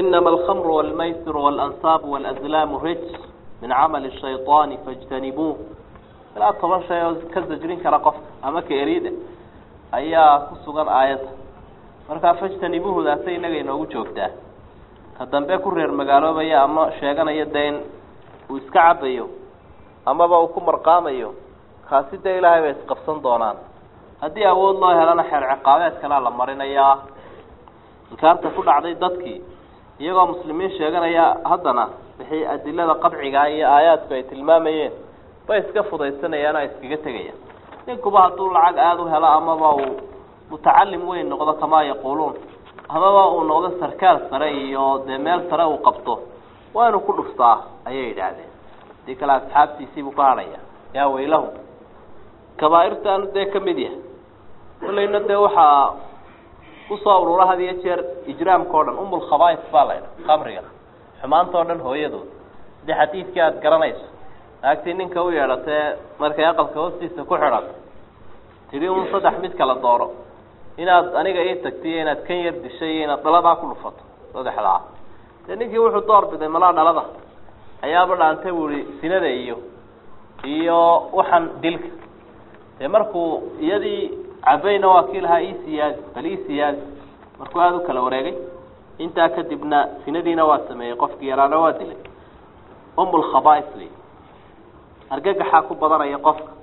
inama alkhamru walmaysiru waalansaabu walazlaamu rijs min camali shayطaani fاjtanibuuh ilaa toban shay oo ka sajrin kara qofka ama ka erida ayaa ku sugan aayadda markaa fajtanibuuhdaasay inaga inoogu joogtaa ka dambe ku reer magaaloobaya ama sheeganaya dee in uu iska cabayo amaba uu ku marqaamayo kaasi dee ilaahay bay isqabsan doonaan haddii awood loo helana xeer ciqaabeed kalea la marinayaa inkaarta ku dhacday dadkii iyagoo muslimiin sheeganaya haddana wixii adilada qadcigaa iyo aayaadku ay tilmaamayeen bay iska fudaysanayaan oo iskaga tegayaan ninkuba hadduu lacag aada u helo amaba uu mutacalim weyn noqdo kamaa yaquuluun amaba uu noqdo sarkaal sare iyo dee meel sare uu qabto waa inuu ku dhuftaa ayay yidhaahdeen hadii kale asxaabtiisiibuu ka hadhaya yaa weylahu kabaairtaanu dee ka mid yahay kolleyna dee waxaa usoo urura had iyo jeer ijraamka o dhan umulkhabais baa la ydha kamriga xumaanta o dhan hooyadood hadii xadiidkii aada garanayso naagtii ninka u yeedhatee markay aqalka hoostiisa ku xidhato tidhi un saddex mid kala dooro inaad aniga ii tagtay iyo inaad kan yar dishay iyo inaad dhaladaa ku dhufato saddexdaa dee ninkii wuxuu door biday malaa dhalada ayaaba dhaantay bu ihi sinada iyo iyo waxaan dilka dee markuu iyadii cabayna waa kii lahaa ii siyaadi bal ii siyaadi markuu aada u kala wareegay intaa kadibna sinadiina waa sameeyey qofkii yaraana waa dilay umulkhabais wey argagaxaa ku badanaya qofka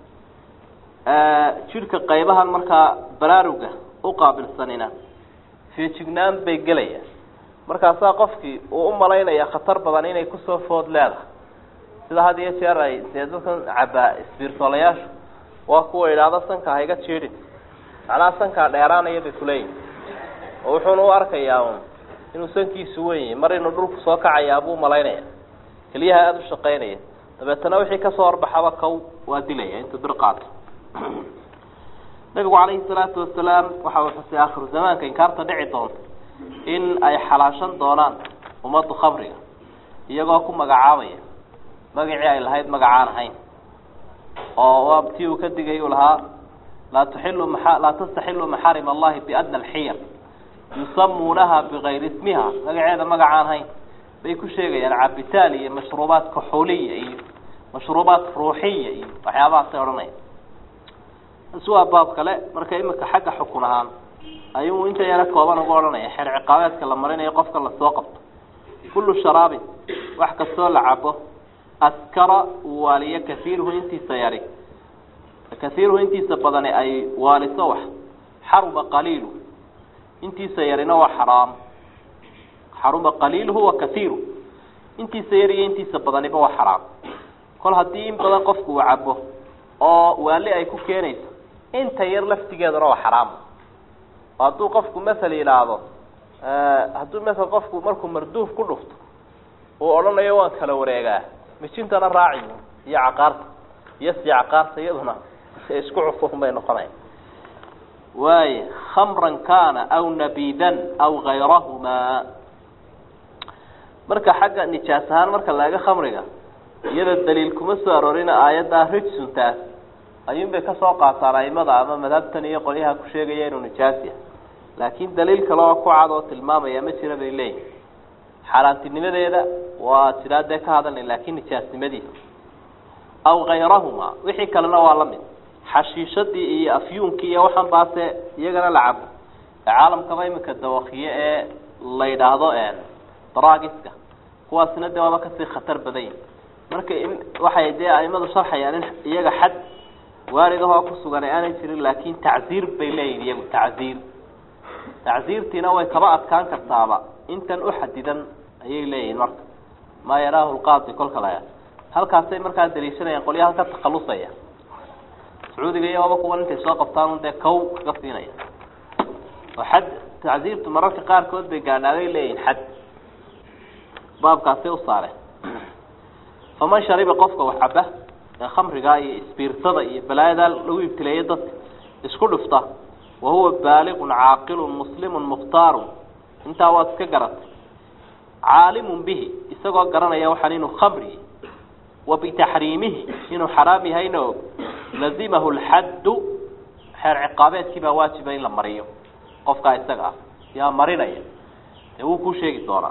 jidhka qaybahan markaa baraaruga u qaabilsanina feejignaan bay gelayaan markaasaa qofkii uu u malaynaya khatar badan inay kusoo food leedahay sida had iyo jeer ay dee dadkan cabaa isbiirtoolayaashu waa kuwa idhaahdo sanka hayga jiidhin macnaha sankaa dheeraanaya bay kuleeyihin oo wuxuuna u arkayaa un inuu sankiisu wen yahay mar inuu dhulku soo kacayaa buu malaynaya keliyaha aada u shaqaynaya dabeetana wixii kasoo horbaxaba kow waa dilaya intuu bir qaato nabigu calayhi salaatu wasalaam waxa uu xusay aakhiru zamaanka inkaarta dhici doonta in ay xalaashan doonaan ummaddu khamriga iyagoo ku magacaabaya magacii ay lahayd magacaan ahayn oo waa tii uu ka digay uu lahaa laa tuxilu maa laa tastaxilu maxaarim allahi biadna alxiyar yusamuunaha bigayri ismiha magaceeda magacaan ahayn bay ku sheegayaan cabitaan iyo mashruubaat kaxuuliya iyo mashruubaat ruuxiya iyo waxyaabahaasay odhanaya taasi waa baab kale marka imika xagga xukun ahaan ayuu inta yaro kooban uga odhanaya xeer ciqaabeedka la marinayo qofka lasoo qabto kullu sharaabin wax kastoo la cabo askara uu waaliyo kaiiruhu intiisa yari kaiiruhu intiisa badani ay waaliso wax xaruma qaliilu intiisa yarina waa xaraam xaruma qaliiluhu wa kaiiru intiisa yar iyo intiisa badaniba waa xaraam kol haddii in badan qofku uu cabo oo waali ay ku keenayso inta yar laftigeeduna waa xaraam hadduu qofku masel yidhaahdo hadduu masel qofku markuu marduuf ku dhufto uu odhanayo waan kala wareegaa mijintana raaci iyo caqaarta iyo si caqaarta iyaduna isku cufufun bay noqonaya waaya khamran kana aw nabidan aw gayrahuma marka xagga nijaas ahaan marka laaga khamriga iyada daliil kuma soo aroorina aayaddaa rijsuntaas ayuun bay kasoo qaataan aimada ama madhabtan iyo qolyaha ku sheegaya inuu nijaas yahay laakiin daliil kale oo ku cad oo tilmaamaya ma jira bay leeyihin xaaraantinimadeeda waa jiraa dee ka hadalnay laakiin nijaasnimadiisa aw gayrahuma wixii kalena waa lamid xashiishadii iyo afyuunkii iyo waxaan baase iyagana la cabo caalamkaba iminka dawakiye ee la yidhaahdo dragiska kuwaasina dee waaba kasii khatar badan yihin marka waxay dee aimadu sharxayaan in iyaga xad waaridahoo ku sugan ay aanay jirin laakin tacziir bay leeyihin iyagu tacziir tacziirtiina way kaba adkaan kartaaba intan uxadidan ayay leeyihiin marka maa yaraahu lqaadi kolka la halkaasay markaa daliishanayaan qolyaha ka takhalusaya sacuudiga iyo aba kuwan intay soo qabtaan un dee kow kaga siinaya oo xad tacziirtu mararka qaarkood bay gaadhaabay leeyihin xad baabkaasay u saareen faman shariba qofka wax caba ee khamrigaa iyo isbiirtada iyo balaayadaa lagu ibtileeyo dadka isku dhufta wa huwa baaliqun caaqilun muslimun mukhtaarun intaa waad iska garatay caalimun bihi isagoo garanaya waxaan inuu khamri wa bitaxriimihi inuu xaraam yahayna og lazimahu lxaddu xeer ciqaabeedkii baa waajiba in la mariyo qofkaa isaga ah yaa marinaya dee wuu kuu sheegi doonaa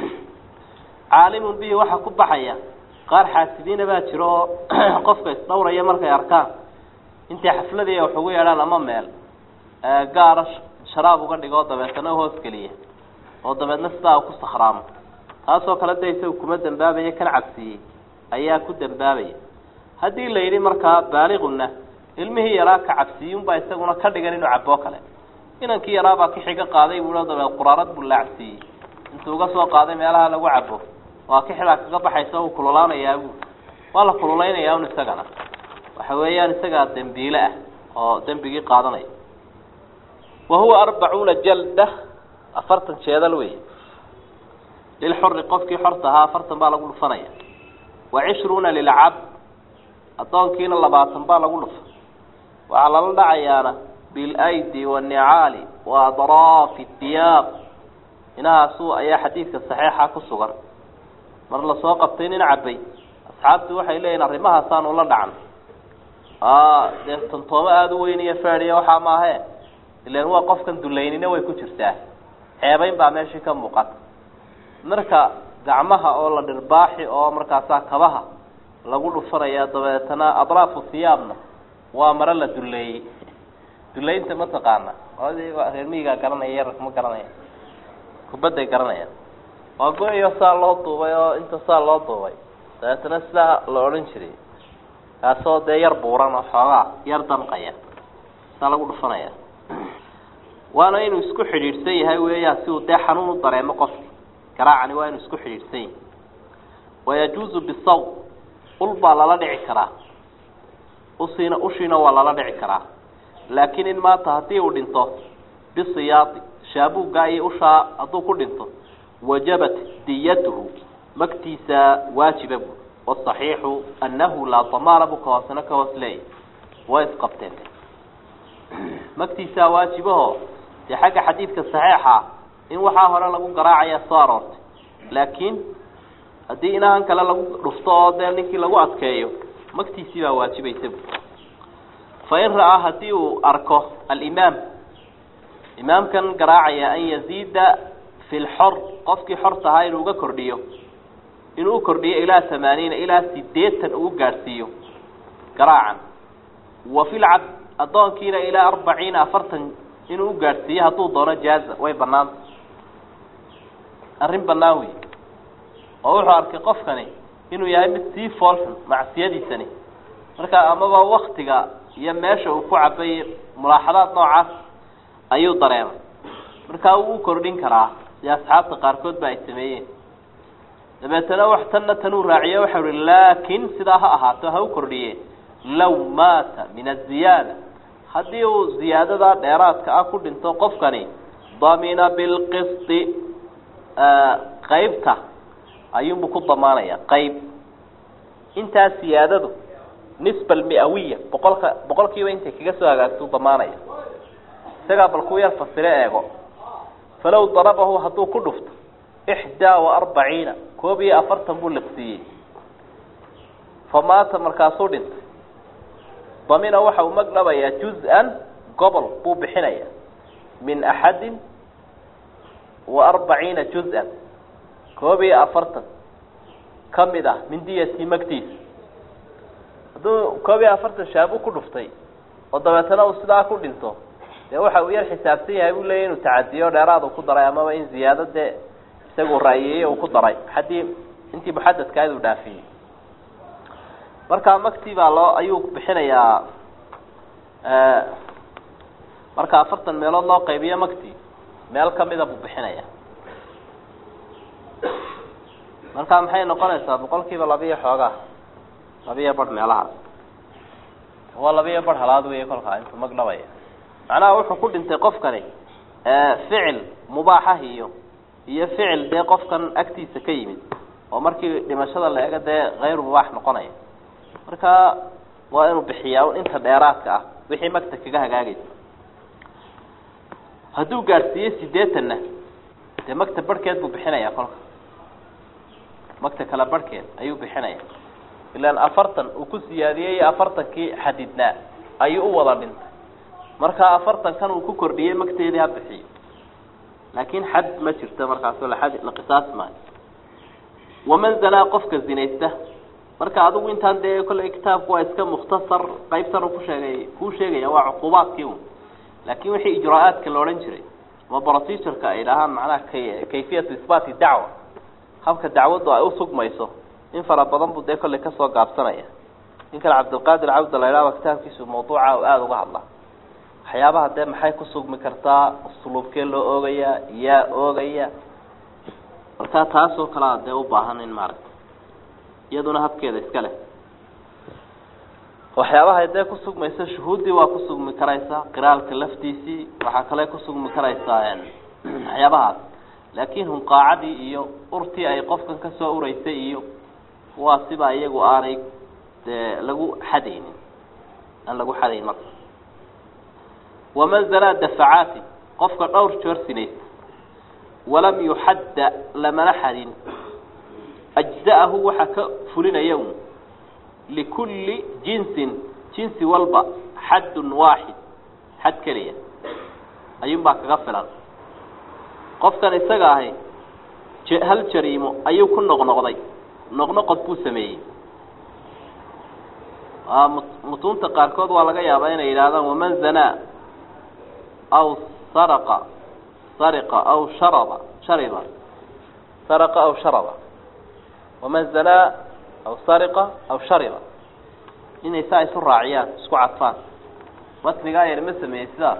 caalimun bihi waxaa ku baxaya qaar xaasidiina baa jiro oo qofka isdhawraya markay arkaan intay xafladii wax ugu yeedhaan ama meel gaara sharaab uga dhigo dabeetana hoos geliya oo dabeedna sidaa ku sakhraamo taasoo kale de isaga kuma dambaabaya kan cabsiiyey ayaa ku dambaabaya haddii la yidhi markaa baaliquna ilmihii yaraa ka cabsiiyunbaa isaguna ka dhigan inuu caboo kale inankii yaraabaa ka xiga qaaday buu dabeed quraarad buu laacsiiyey intuu uga soo qaaday meelaha lagu cabo waa kixdaa kaga baxaysa uu kululaanayaa bu waa la kululaynaya un isagana waxa weeyaan isagaa dembiile ah oo dembigii qaadanaya wa huwa arbacuuna jalda afartan jeedal wey lilxuri qofkii xorta ahaa afartan baa lagu dhufanaya wa cishruuna lilcabd addoonkiina labaatan baa lagu dhufa waxaa lala dhacayaana bilaydi wanicaali wa adraafi diyaab inahaasu ayaa xadiidka saxiixa ku sugan mar lasoo qabtay nin cabay asxaabtu waxay leeyihin arrimahaasaanu la dhacan dee tantoomo aada u weyn iyo fediya waxaa maahe ilan waa qofkan dulaynina way ku jirtaa ceebayn baa meeshii ka muuqata marka gacmaha oo la dhirbaaxi oo markaasaa kabaha lagu dhufanaya dabeetana adraafu hiyaabna waa maro la duleeyey dulaynta mataqaana reer miyigaa garanaya yararka ma garanaya kubadday garanayaan waa go-iyo saa loo duubay oo inta saa loo duubay dabeetana sidaa la odhan jiray kaasoo dee yar buuran oo xoogaa yar danqaya saa lagu dhufanaya waana inuu isku xidhiidhsan yahay weeyaan si uu dee xanuun u dareemo qofki garaacani waa inuu isku xidhiidhsan yahay wayajuuzu bisaw ul baa lala dhici karaa usiina ushiina waa lala dhici karaa laakiin in maanta haddii uu dhinto bisiyaadi shaabuuggaa iyo ushaa hadduu ku dhinto wajabat diyatuhu magtiisa waajiba bu wasaxiixu annahu laa damaana buu ka hoosena ka hoos leeyahy way isqabteen magtiisaa waajibaho dee xagga xadiidka saxiixa in waxaa hore lagu garaacaya soo aroortay laakiin haddii inahan kale lagu dhufto oo dee ninkii lagu adkeeyo magtiisii baa waajibaysa bu fain ra'aa haddii uu arko alimaam imaamkan garaacaya an yaziida fi lxor qofkii xorta ahaa inuu uga kordhiyo inuu u kordhiyo ilaa tamaaniina ilaa sideetan uu gaadhsiiyo garaacan wa fi lcabd addoonkiina ilaa arbaciina afartan inuu u gaadhsiiyo hadduu doono jaaza way banaanta arrin banaan wey oo wuxuu arkay qofkani inuu yahay mid sii foolxun macsiyadiisani marka amaba waktiga iyo meesha uu ku cabay mulaaxadaad noocaas ayuu dareemay markaa wuu u kordhin karaa si asxaabta qaarkood ba ay sameeyeen dabeetana wax tanna tanuu raaciye waxau ihi laakin sidaa ha ahaato ha u kordhiye law maata min aziyaada haddii uu ziyaadada dheeraadka ah ku dhinto qofkani damina bilqisti qaybta ayuunbu ku damaanaya qayb intaa siyaadadu nisba almiawiya boqolka boqol kiiba intay kaga soo hagaagtuu damaanaya isagaa bal ku yar fasiro eego falow darabahu hadduu ku dhufto ixdaa wa arbaciina koob iyo afartan buu liqsiiyey fa maata markaasuu dhintay damina waxa uu magdhabayaa juz-an gobol buu bixinaya min axadin wa arbaciina juz-an koob iyo afartan ka mid ah min diyatii magtiisa hadduu koob iyo afartan shaabu ku dhuftay oo dabeetana uu sidaa ku dhinto dee waxa uu yar xisaabsan yahay buu leeya inuu tacadiyo dheeraad uu ku daray amaba in ziyaado dee isagu raayeeyey uu ku daray haddii intii muxadadkaad uu dhaafiyey markaa magtii baa loo ayuu bixinayaa marka afartan meelood loo qaybiyo magtii meel kamida buu bixinaya marka maxay noqonaysaa boqol kiiba labiyo xoogaa labiyo barh meelahaas waa labiyo barh halaad wey kolkaa intuu mag dhabaya macnaha wuxuu ku dhintay qofkani ficil mubaaxah iyo iyo ficil dee qofkan agtiisa ka yimid oo markii dhimashada la ega dee hayru mubaax noqonaya marka waa inuu bixiyaa inta dheeraadka ah wixii magta kaga hagaagaysa hadduu gaadhsiiyo sideetanna dee magta barhkeed buu bixinaya kolka magta kale barhkeed ayuu bixinaya ilaan afartan uu ku siyaadiyey afartankii xadidnaa ayuu u wada dhintay markaa afartankan uu ku kordhiyey magteedii ha bixiyo laakin xad ma jirto markaasoo laad la qisaas maayo waman zanaa qofka zinaysta marka adigu intaan dee kolley kitaabku waa iska mukhtasar qaybtan ku sheegay kuu sheegaya waa cuqubaadkii un laakin wixii ijraa-aadka la odhan jiray ama procedureka ay dhahaan macnaha kay kayfiyatu isbaati dacwa habka dacwaddu ay usugmayso in fara badan buu dee kolley kasoo gaabsanaya ninkan cabdilqaadir cabda la idhahba kitaabkiisu mawduuca aada uga hadla waxyaabaha dee maxay ku sugmi kartaa usluubkee loo oogayaa yaa oogaya markaa taasoo kalea dee u baahan in maaragta iyaduna habkeeda iska leh waxyaabaha dee kusugmaysa shuhuuddii waa kusugmi karaysaa qiraalka laftiisii waxaa kale kusugmi karaysaa waxyaabahaas laakin hunqaacadii iyo urtii ay qofkan kasoo ureysay iyo waa siba iyagu aanay dee lagu xadaynin aan lagu xadayn marka waman zanaa dafacaati qofka dhowr joor sinaysta walam yuxadda lamana xadin ajza'ahu waxaa ka fulinaya un likulli jinsin jinsi walba xaddun waaxid xad keliya ayuunbaa kaga filan qofkan isaga ahi hal jariimo ayuu ku noqnoqday noqnoqod buu sameeyey mutuunta qaarkood waa laga yaabaa inay yidhahdaan waman zanaa aw saraqa sariqa aw sharaba shariba saraqa aw sharaba waman zanaa aw sariqa aw shariba inay saa isu raaciyaan isku cadfaan matnigaa yar ma sameeyey sidaas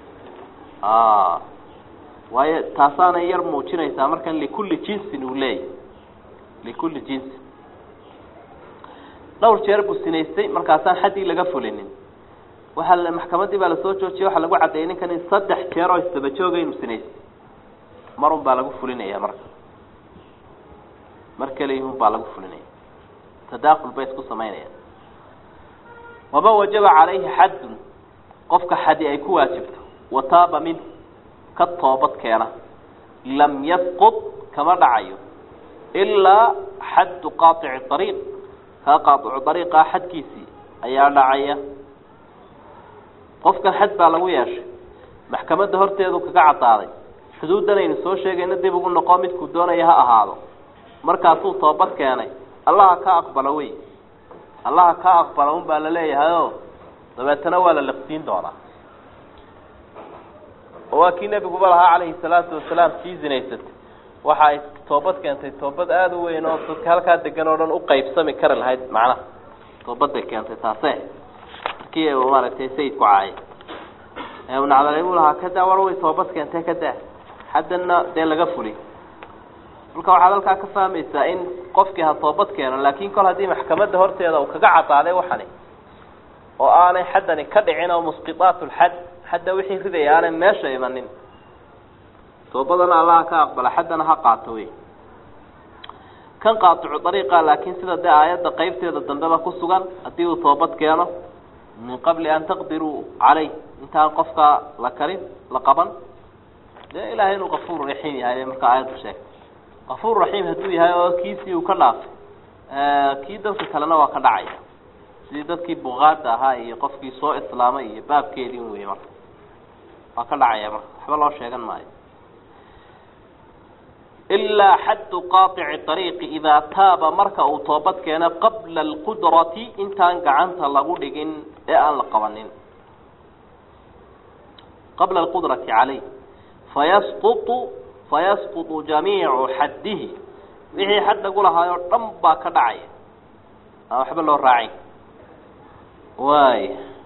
waayo taasaanay yar muujinaysaa markan likulli jinsin uu leeyahy likulli jinsin dhowr jeer buu sinaystay markaasaan xaddii laga fulinin waxaa maxkamaddii baa lasoo joojiyay waxaa lagu caddeeyay ninkan in saddex jeer oo isdaba jooga inuu sinaystay marun baa lagu fulinaya marka mar keliyahun baa lagu fulinaya tadaakul bay isku samaynayaan waman wajaba calayhi xaddun qofka xadi ay ku waajibto wataaba minhu ka toobad keena lam yasqud kama dhacayo ilaa xaddu qaaici ariiq kaa qaaicu ariiqaa xadkiisii ayaa dhacaya qofkan xad baa lagu yeeshay maxkamadda horteedu kaga caddaaday xuduuddan aynu soo sheegayna dib ugu noqo midkuu doonaya ha ahaado markaasuu toobad keenay allaha ka aqbalo wey allaha ka aqbala un baa la leeyahay o dabeetana waa la liqsiin doonaa oo waa kii nebiguba lahaa calayhi salaatu wasalaam sii zinaysatay waxa ay toobad keentay toobad aada u weyn oo dadka halkaa degan oo dhan uqaybsami kari lahayd macnaha toobaday keentay taase markii maaragtay sayidku caayay nacdalay buu lahaa kadaa war way toobad keentay kadaa haddana dee laga fuli marka waxaad halkaa ka fahmaysaa in qofkii ha toobad keeno laakin kol haddii maxkamadda horteeda uu kaga cadaaday waxani oo aanay xaddani ka dhicin oo musqitaat lxad xadda wixii ridaya aanay meesha imanin toobadana allaha ka aqbala xaddana ha qaato wey kan qaaticu dariiqa laakiin sida dee aayadda qeybteeda dambeba ku sugan haddii uu toobad keeno min qabli an taqdiruu caleyh intaan qofkaa la karin la qaban dee ilahay inuu kafuur raxiim yahay markaa aayaddu sheegtay kafuur raxiim hadduu yahay oo kiisii uu ka dhaafay kii dadka kalena waa ka dhacaya sidii dadkii bukaada ahaa iyo qofkii soo islaamay iyo baabkeedii un wey marka waa ka dhacaya marka waxba loo sheegan maayo ilaa xaddu qaaici ariiqi idaa taaba marka uu toobad keeno qabla alqudrati intaan gacanta lagu dhigin ee aan la qabanin qabla alqudrati caleyh fayasqutu fayasqutu jamiicu xaddihi wixii xad lagu lahaay oo dhan baa ka dhacaya aan waxba loo raacin waay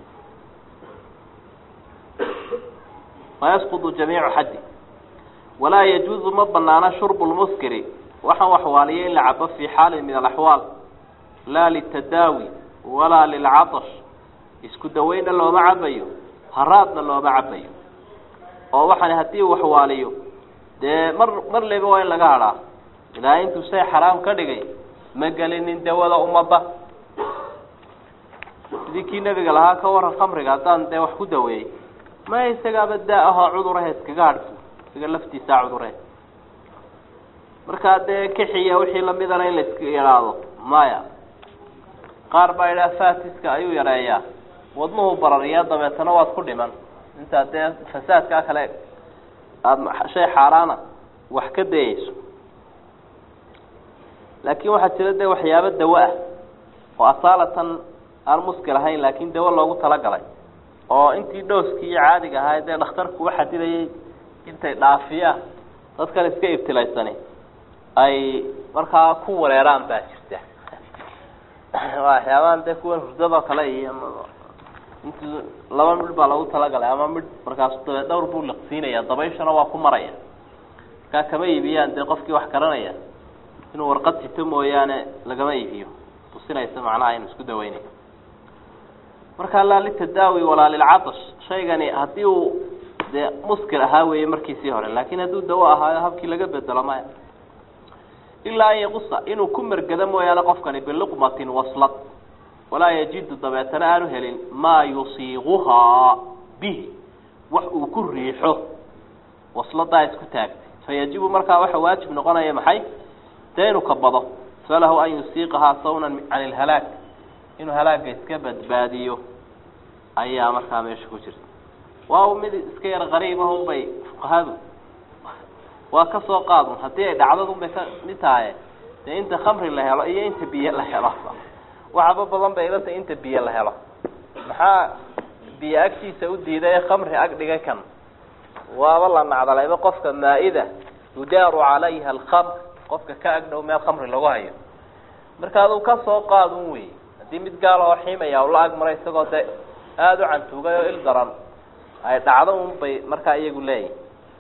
fayasqutu jamiicu xaddi walaa yajuuzu ma banaana shurbu lmuskiri waxaan waxwaaliya in la cabo fii xaalin min alaxwaal laa litadaawi walaa lilcatash isku daweynna looma cabayo haraadna looma cabayo oo waxaan haddii uu waxwaaliyo dee mar mar leba waa in laga hadhaa ilaahay intuu shay xaraam ka dhigay ma gelinin dawada ummadda sidii kii nebiga lahaa ka waran khamriga haddaan dee wax ku daweeyey ma isagaaba daa ahoo cudurahe iskaga hadhsu isaga laftiisaa cuduree markaa dee kixiya wixii lamidana in la iska yadhaahdo maya qaar baa idhaha fatiska ayuu yareeyaa wadnuhu barariyaa dabeetana waad ku dhiman intaa dee fasaadkaa kale aada shay xaaraana wax ka dayeyso laakiin waxaa jira dee waxyaabo dawo ah oo asaalatan aan muskil ahayn laakiin dawo loogu talagalay oo intii dhooskii iyo caadiga ahaa dee dhakhtarku u xadidayay intay dhaafiyaan dadkan iska ibtilaysani ay markaa ku wareeraan baa jirta waxyaabahan dee kuwan hurdadoo kale iyo int laba midh baa loogu talagalay ama midh markaasu dabeed dhowr buu liqsiinaya dabayshana waa ku maraya markaa kama iibiyaan dee qofkii wax garanaya inuu warqad sito mooyaane lagama iibiyo tusinaysa macnaha inu isku daweynayo marka laa litadaawi walaa lilcatash shaygani haddii uu dee muskil ahaa weeye markiisii hore laakin hadduu dawo ahaayo habkii laga bedelo maya ilaa an yaqusa inuu ku mergado mooyaane qofkani biliqmatin waslad walaa yajidu dabeetana aanu helin maa yusiiguhaa bihi wax uu ku riixo wasladaa isku taagtay fayajibu markaa waxa waajib noqonaya maxay dee inuu kabado falahu an yusiiqahaa sawnan can ilhalaag inuu halaaga iska badbaadiyo ayaa markaa meesha ku jirta waa mid iska yar qariibahun bay fuqahadu waa ka soo qaadun haddii ay dhacdadun bay ka mid tahay dee inta khamri la helo iyo inta biyo la helo waxaba badan bay ilata inta biyo la helo maxaa biyo agtiisa u diiday ee khamri ag dhigay kan waaba la nacdalayba qofka maa-ida yudaaru calayha alkhamr qofka ka agdhow meel khamri lagu hayo marka aduu ka soo qaadun wey haddii mid gaal oo xiimaya ula agmaro isagoo de aada u cantuugay oo il daran ay dhacdo un bay markaa iyagu leeyihin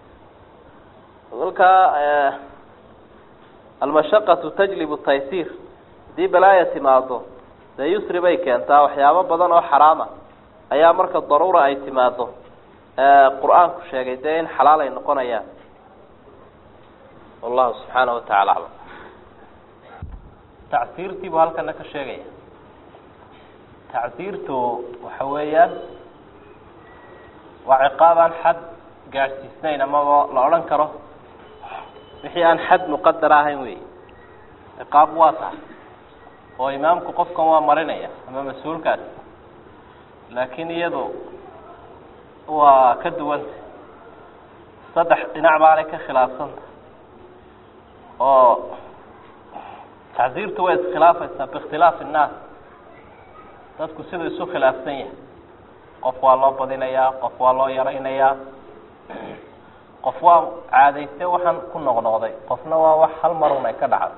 kolkaa almashaqatu tajlibu taysiir haddii balaaya timaado dee yusri bay keentaa waxyaabo badan oo xaraama ayaa marka daruura ay timaado qur-aanku sheegay dee in xalaal ay noqonayaan wallahu subxaanahu watacaala aclam tacsiirtii buu halkana ka sheegaya tacsiirtu waxa weeyaan waa ciqaab aan xad gaadhsiisnayn amaba la odhan karo wixii aan xad muqadara ahayn wey ciqaab waa tahay oo imaamku qofkan waa marinaya ama mas-uulkaas laakiin iyadu waa ka duwanta saddex dhinac baanay ka khilaafsanta oo tacsiirtu way iskhilaafaysaa biikhtilaafi innaas dadku siduu isu khilaafsan yahay qof waa loo badinayaa qof waa loo yaraynayaa qof waa caadayste waxaan ku noqnoqday qofna waa wax hal marun ay ka dhacdo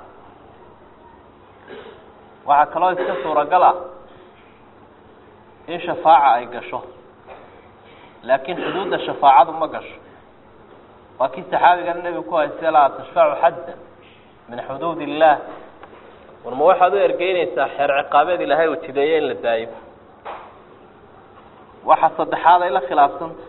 waxaa kaloo iska suuragal ah in shafaaca ay gasho laakiin xuduudda shafaacadu ma gasho waa kii saxaabigana nebigu ku haystay laa tashfacu xaddan min xuduud illaah war ma waxaad u ergeynaysaa xeer ciqaabeed ilaahay uu jideeye in la daayo waxa saddexaad ay la khilaafsanta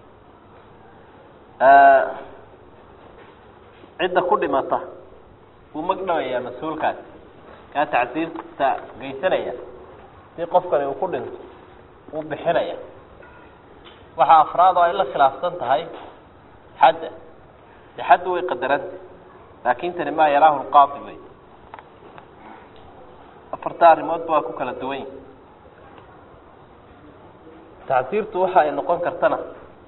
cidda ku dhimata wuu magdhabayaa mas-uulkaasi kaa tacsiirta geysanaya si qofkani uu ku dhinto wuu bixinaya waxa afraad oo ay la khilaafsan tahay xadda de xaddu way qadaranta laakin tani maa yaraahu lqaadi wey afarta arrimoodba waa ku kala duwan yihi tacsiirtu waxa ay noqon kartana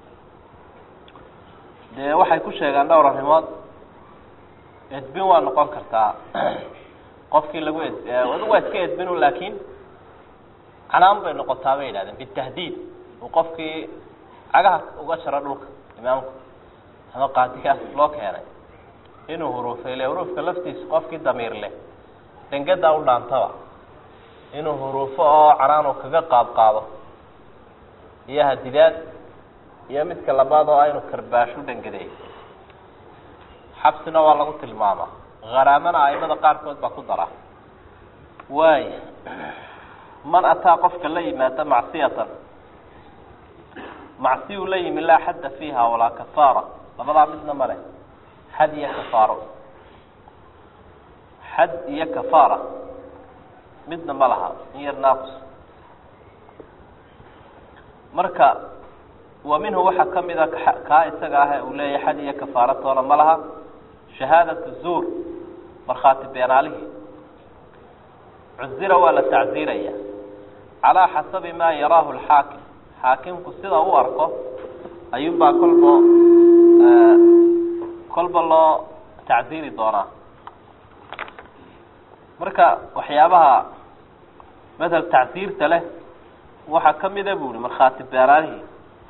dee waxay ku sheegaan dhowr arrimood edbin waa noqon kartaa qofkii lagu ed adigu waa iska edbinu laakin canaan bay noqotaa bay yidhahdeen bitahdiid uu qofkii cagaha uga jaro dhulka imaamku ama qaadigaas loo keenay inuu huruufay ile huruufka laftiisa qofkii damiir leh dengadaa u dhaantaba inuu huruufo oo canaanu kaga qaad qaado iyo hadidaad iyo midka labaad oo aynu karbaashu dhangadeey xabsina waa lagu tilmaamaa haraamana aimada qaarkood baa ku dara waaya man ataa qofka la yimaada macsiyatan macsiyuu la yimi laa xadda fiiha walaa kafaara labadaa midna ma leh xad iyo kafaaro xad iyo kafaara midna ma laha in yar naaqus marka wa minhu waxaa kamida kaa isaga ah uu leeyahay xad iyo kafaaratoona ma laha shahaadatu zuur markhaati beenaalihii cuzira waa la tacziiraya calaa xasabi maa yaraahu lxaakim xaakimku sida u arko ayuunbaa kolbo kolba loo tacsiiri doonaa marka waxyaabaha madhab tacsiirta leh waxaa kamida bu ihi markhaati beeraanihii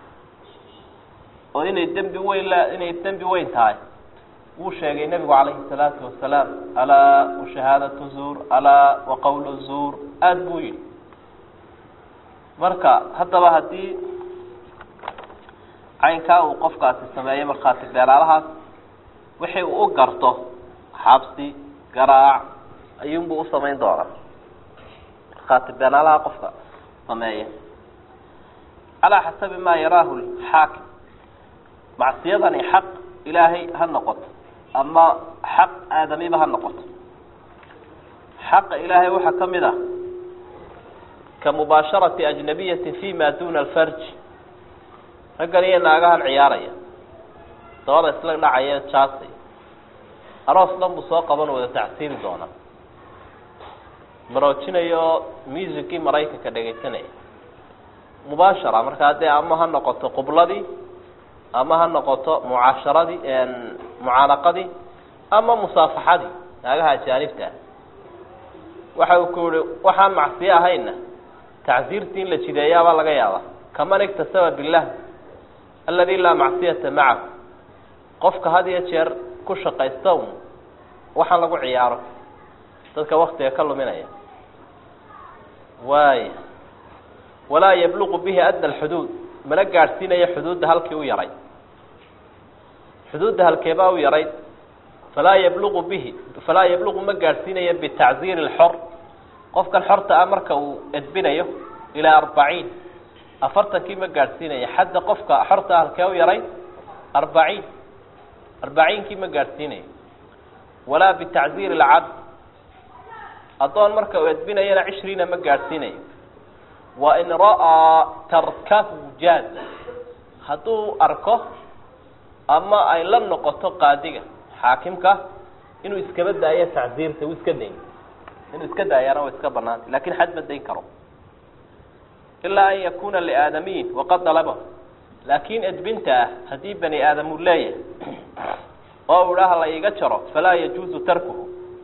oo inay dembi weyn la inay dembi weyn tahay wuu sheegay nebigu calayhi salaatu wasalaam alaa washahaadatu zuur alaa waqawlu zuur aada buu yidhi marka haddaba haddii caynkaa uu qofkaasi sameeyo markhaati beeraalahaas wixii uu u garto xabsi garaac ayuunbuu usamayn doonaa markhaati beeraalaha qofka sameeya calaa xasabi maa yaraahu xaakim macsiyadani xaq ilaahay ha noqoto ama xaq aadamiba ha noqoto xaqa ilaahay waxaa ka mid ah ka mubaasharati ajnabiyati fi ma duna alfarj raggan iyo naagahan ciyaaraya dabada isla dhacaya jaasay aroos dhan buu soo qaban wada tacsiiri doonaa maroojinayo musicii maraykanka dhegaysanaya mubaashara markaa dee ama ha noqoto qubladii ama ha noqoto mucaasharadii mucaanaqadii ama musaafaxadii naagaha ajaanibta ah waxa uu ku yihi waxaan macsiyo ahayna tacsiirtii in la jideeyaabaa laga yaabaa kaman iktasaba billah aladi laa macsiyata macahu qofka had iyo jeer ku shaqaysta un waxaan lagu ciyaaro dadka waktiga ka luminaya waaya walaa yabluqu bihi adna alxuduud mana gaadhsiinayo xuduudda halkii u yaray xuduudda halkeebaa u yaray falaa yabluqu bihi falaa yabluqu ma gaadhsiinayo bitacziiri lxor qofkan xorta ah marka uu edbinayo ilaa arbaciin afartankii ma gaadhsiinayo xadda qofka xorta ah halkee u yaray arbaciin arbaciinkii ma gaadhsiinayo walaa bitacziiri lcabd addoon marka uu edbinayana cishriina ma gaadhsiinayo wain ra'aa tarkahu jaaza hadduu arko ama ay la noqoto qaadiga xaakimka inuu iskaba daayo tacziirta uu iska dayn inuu iska daayana waa iska banaanta lakin xad ma dayn karo ilaa an yakuna liaadamiyin waqad dalabahu laakin edbinta ah haddii bani aadam uu leeyahay oo u idhaha la iiga jaro falaa yajuuzu tarkuhu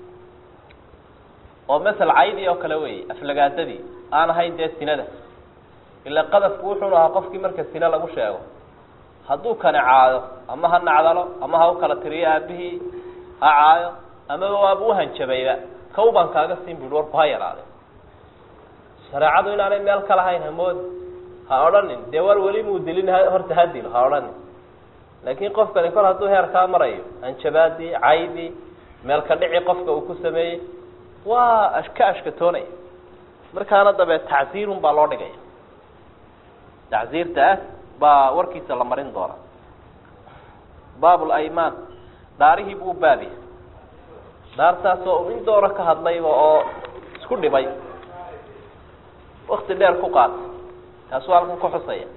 oo masel caydii oo kale weeye aflagaadadii aan ahayn dee sinada ila qadafku wuxuunu ahaa qofkii marka sine lagu sheego hadduu kani caayo ama ha nacdalo ama ha u kala tiriyo aabihii ha caayo amaba waaba uhanjabayba kaw baan kaaga siin bui warku ha yaraade shareecadu inaanay meel ka lahayn hamoodi ha odhanin dee war weli muu dilin horta ha dilo ha odhanin laakiin qofkani kol hadduu heerkaa marayo hanjabaadii caydii meel ka dhici qofka uu ku sameeyey waa ka ashkatoonaya markaana dabeed tacziirun baa loo dhigaya tacziirta ah baa warkiisa la marin doonaa baab laymaan dhaarihii buu baabiya dhaartaasoo in dooro ka hadlayba oo isku dhibay wakti dheer ku qaatay taasuu halkan ku xusaya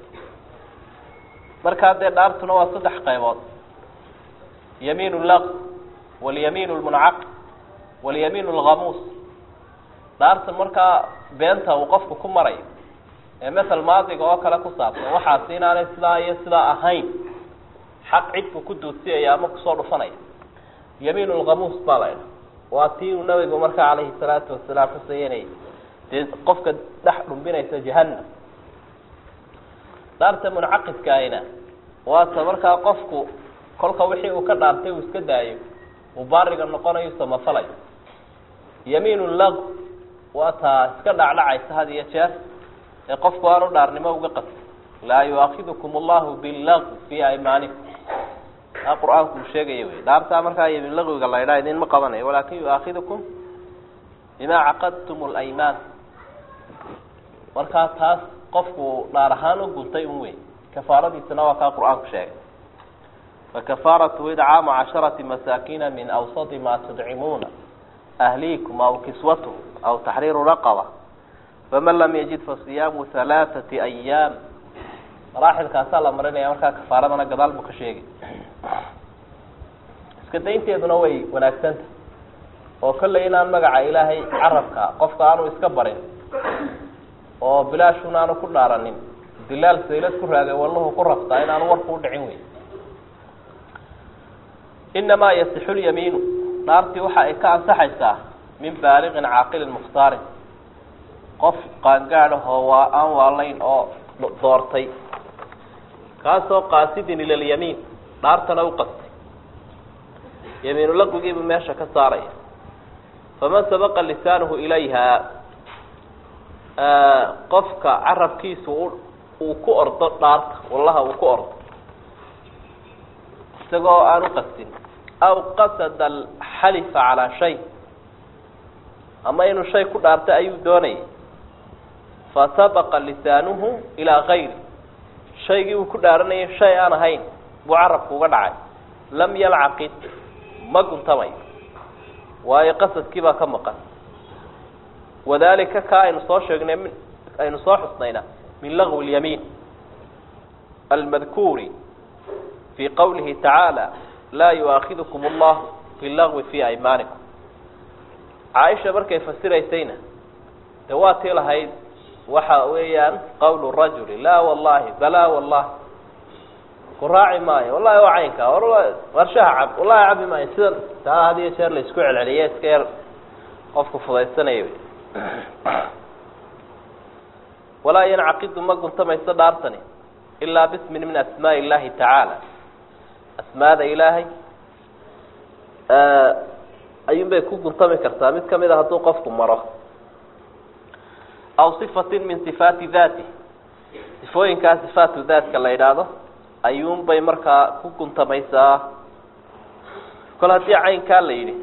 markaa dee dhaartuna waa saddex qaybood yamiin laq walyamiin lmuncaqid walyamiin lghamuus dhaartan markaa beenta uu qofku ku marayo ee masel maadiga oo kale ku saabsan waxaasi inaanay sidaa iyo sidaa ahayn xaq cidku ku duudsiyaya ama kusoo dhufanaya yamiin lkhamuus baa la idha waa tii uu nabigu markaa calayhi salaatu wasalaam xusayanay dee qofka dhex dhumbinaysa jahanam dhaarta muncaqidkaahina waata markaa qofku kolka wixii uu ka dhaartay uu iska daayo uu baariga noqonayo samafalayo yamiin lag waa taa iska dhacdhacaysa had iyo jeer ee qofku aanu dhaarnimo uga qasay laa yuaakidukum allahu billag fii aymaanikum taa qur-aanku uu sheegaya wey dhaartaa markaa yamiin lagwiga la ydhaa idinma qabanayo walaakin yuaakidukum bima caqadtum laymaan markaa taas qofku dhaar ahaan u guntay un wey kafaaradiisana waa kaa qur-aanku sheegay fakafaaratu idcaamu casharati masaakina min awsadi ma tudcimuuna ahliikum aw kiswatuhum aw taxriiru raqaba faman lam yajid fasiyaamu halaaثati ayaam maraaxilkaasaa la marinaya markaa kafaaradana gadaal buu ka sheegay iska daynteeduna way wanaagsanta oo kolley inaan magaca ilaahay carabka qofka aanu iska barin oo bilaashuna aanu ku dhaaranin dilaal saylad ku raagay wallahu ku raftaa inaanu warku udhicin wey inamaa yasixu lyamiinu dhaartii waxa ay ka ansaxaysaa min baaliqin caaqilin mukhtaarin qof qaangaadahoo waa aan waalayn oo doortay kaasoo qaasidin ila lyamiin dhaartana u qastay yamiinu laqwigiibu meesha ka saaraya faman sabaqa lisaanuhu ilayha qofka carabkiisu uu ku ordo dhaarta wallaha uu ku ordo isagoo aan u qastin aw qasada alxalifa calaa shay ama inuu shay ku dhaartay ayuu doonayay fasabaqa lisaanuhu ilaa gayri shaygii uu ku dhaaranayay shay aan ahayn buu carabku uga dhacay lam yalcaqid ma guntamayo waayo qasadkii baa ka maqan wadalika ka aynu soo sheegnay mi aynu soo xusnayna min lagwi اlyamiin almadkuuri fi qawlihi tacaala laa yuaakidukum allahu bilagwi fi aymaanikum caaisha markay fasiraysayna de waa tii lahayd waxa weeyaan qawlu rajuli laa wallahi balaa wallahi ku raaci maayo wallahi waa caynka warshaha cab wallahi cabi maayo sida taa had iyo jeer la isku celceliye iska yar qofku fudaysanaya walaa yancaqidu ma guntamayso dhaartani ilaa bismin min asmaai illahi tacaala asmaada ilaahay ayuun bay ku guntami kartaa mid kamid a hadduu qofku maro aw sifatin min sifaati daati sifooyinkaa sifaatu daatka la yidhaahdo ayuun bay markaa ku guntamaysaa kol haddii caynkaa la yidhi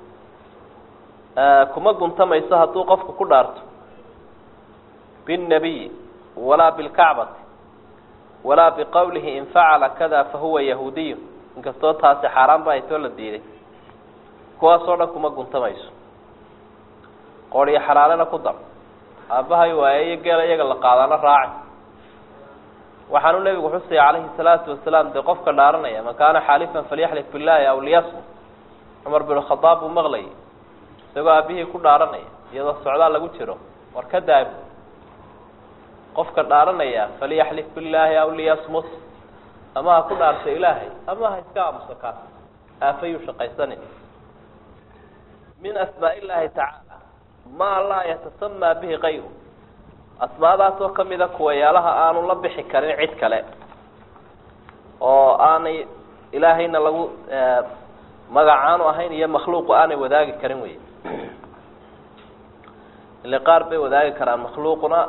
kuma guntamayso hadduu qofku ku dhaarto biاnnabiyi walaa bilkacbati walaa biqowlihi in facala kada fahuwa yahuudiyu inkastoo taasi xaaraan ba ay too la diiday kuwaasoo dhan kuma guntamayso qoodhiyo xalaalena ku dar aabbahay waaye iyo geela iyaga la qaadana raaci waxaanu nebigu xusaya calayhi salaatu wasalaam dee qofka dhaaranaya man kaana xaalifan falyaxlif billahi aw liyasmut cumar bin khadaab buu maqlayay isagoo aabihii ku dhaaranaya iyadoo socdaal lagu jiro war ka daabi qofka dhaaranaya falyaxlif billaahi aw liyasmut ama ha ku dhaarta ilaahay ama ha iska aamuso kaas aafayuu shaqaysanin min asmaa illaahi tacaala maa laa yatasamaa bihi kayru asmaadaasoo kamida kuwayaalaha aanu la bixi karin cid kale oo aanay ilaahayna lagu magacaanu ahayn iyo makhluuqu aanay wadaagi karin wey ile qaar bay wadaagi karaan makhluuquna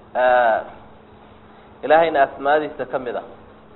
ilaahayna asmaadiisa kamid a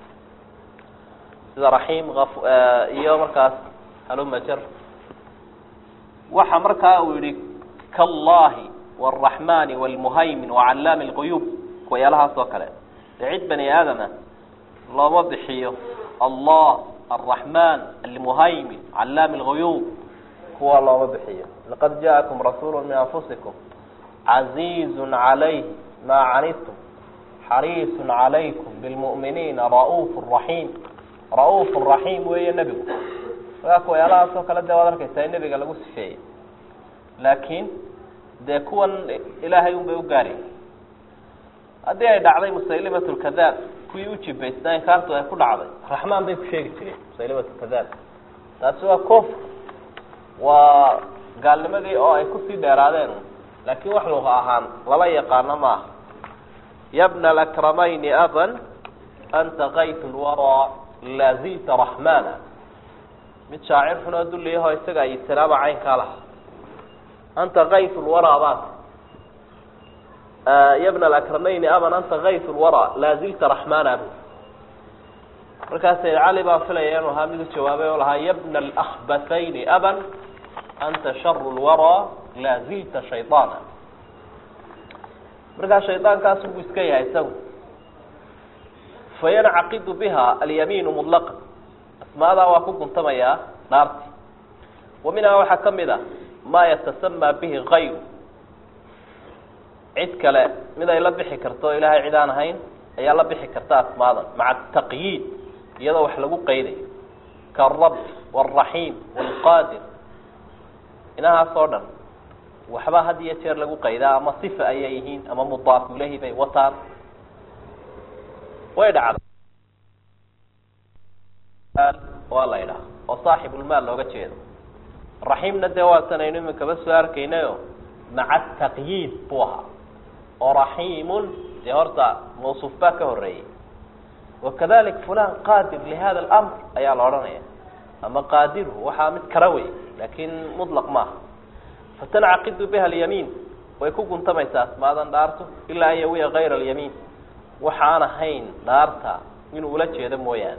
sida raxiim iyo markaas halumajar waxa markaa uu yihi kallahi wاraxmani wاlmuhaymin wacalaami اlquyuub kuwayaalahaas oo kale dee cid bani aadama looma bixiyo allah alraxman almuhaymin calaami اlguyuub kuwa looma bixiyo laqad jaakum rasuulu min anfusikum caziizu calayh maa canidtum xariisu calaykum bilmu'miniina ra'uuf raxiim ra'uuf raxiim weeye nebigu markaa kuwayaalahaas oo kale dee waad arkaysaa in nebiga lagu sifeeyey laakiin dee kuwan ilaahay un bay u gaari haddii ay dhacday musaylimat lkadaab kuwii u jibaysnaa inkaartu ay ku dhacday raxmaan bay ku sheegi jireen musaylimat lkadaab taasi waa koof waa gaalnimadii oo ay kusii dheeraadeen laakiin wax luqa ahaan lala yaqaano maaha yabna alakramayni aban anta kayt lwaraa lazita raxmana mid shaacir xunoo dulliyahoo isaga ay salaama caynkaa laha anta kayt lwaraa baat yabna alakramayni aban anta kayt lwaraa laazilta raxmana bu markaa sayid cali baa filaya inuu ahaa mid u jawaabay oo lahaa yabna alahbathayni aban anta sharu lwaraa laazilta shayطaana markaa shaydaankaas buu iska yahay isagu fayancaqidu biha alyamiinu mudlaqa asmaadaa waa ku guntamayaa dhaarti wa minhaa waxaa ka mid a maa yatasamaa bihi kayru cid kale mid ay la bixi karto o ilaahay cid aan ahayn ayaa la bixi karta asmaadan maca taqyiid iyadoo wax lagu qaydayo kaarab wاlraxiim wاlqaadir inahaas oo dhan waxba had iyo jeer lagu qaydaa ama sifa ayay yihiin ama mudaaf ilahi bay wataan way dhacda waa la idhaha oo saaxibulmaal looga jeedo raxiimna dee waatanaynu iminkaba soo arkaynayo maca taqyiid buu ahaa oo raxiimun dee horta mawsuuf baa ka horeeyey wakadalik fulan qaadir lihada alamr ayaa la odhanaya ama qaadiru waxaa mid kala wey laakin mutlaq maaha fatancaqidu biha alyamiin way ku guntamaysaa asmaadan dhaarto ilaa an yawiya kayra alyamiin waxaan ahayn dhaarta inuu ula jeedo mooyaane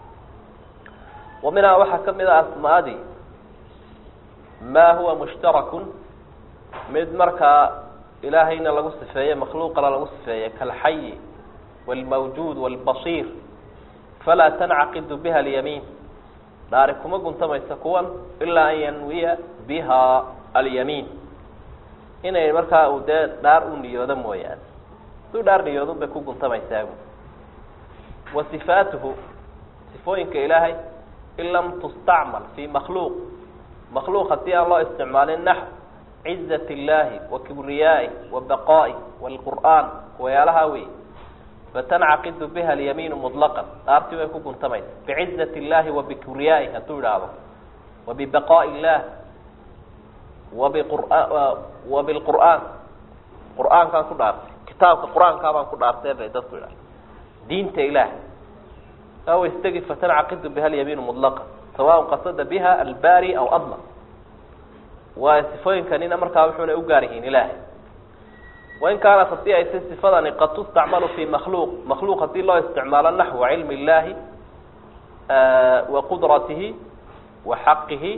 wa minhaa waxaa kamid a asmaadii ma huwa mushtarakun mid markaa ilaahayna lagu sifeeye makhluuqana lagu sifeeye kalxayi wاlmawjuud wاlbasiir falaa tancaqidu biha alyamiin dhaari kuma guntamaysa kuwan ilaa an yanwiya biha alyamiin inay markaa uu dee dhaar u niyoodo mooyaane haduu dhaar niyoodun bay ku guntamaysaa wa sifaatuhu sifooyinka ilaahay in lam tustacmal fi makhluuq makhluuq haddii aan loo isticmaalin naxw cizat illaahi wa kibriyaa'ih wa baqaa'ih waalqur'aan wayaalahaa wey fatancaqidu biha alyamiinu muطlaqan dhaartii way ku guntamaysa bicizat illaahi wa bikibriyaa'ih hadduu idhaahdo wa bibaqaa'i illaah wabiqura wa bilqur'aan qur'aankaan ku dhaartay kitaabka qur-aankaa baan ku dhaartay bay dadku idhaha diinta ilaah aw istegi fatancaqidu biha alyamiinu muطlaqa sawaء qasada biha albari aw adla waa sifooyinkanina markaa wuxuuna u gaar yihiin ilaahay wain kaanat haddii ayse sifadani qad tustacmalu fi makhluuq makhluuq haddii loo isticmaalo naxwa cilmi illaahi wa qudratihi wa xaqihi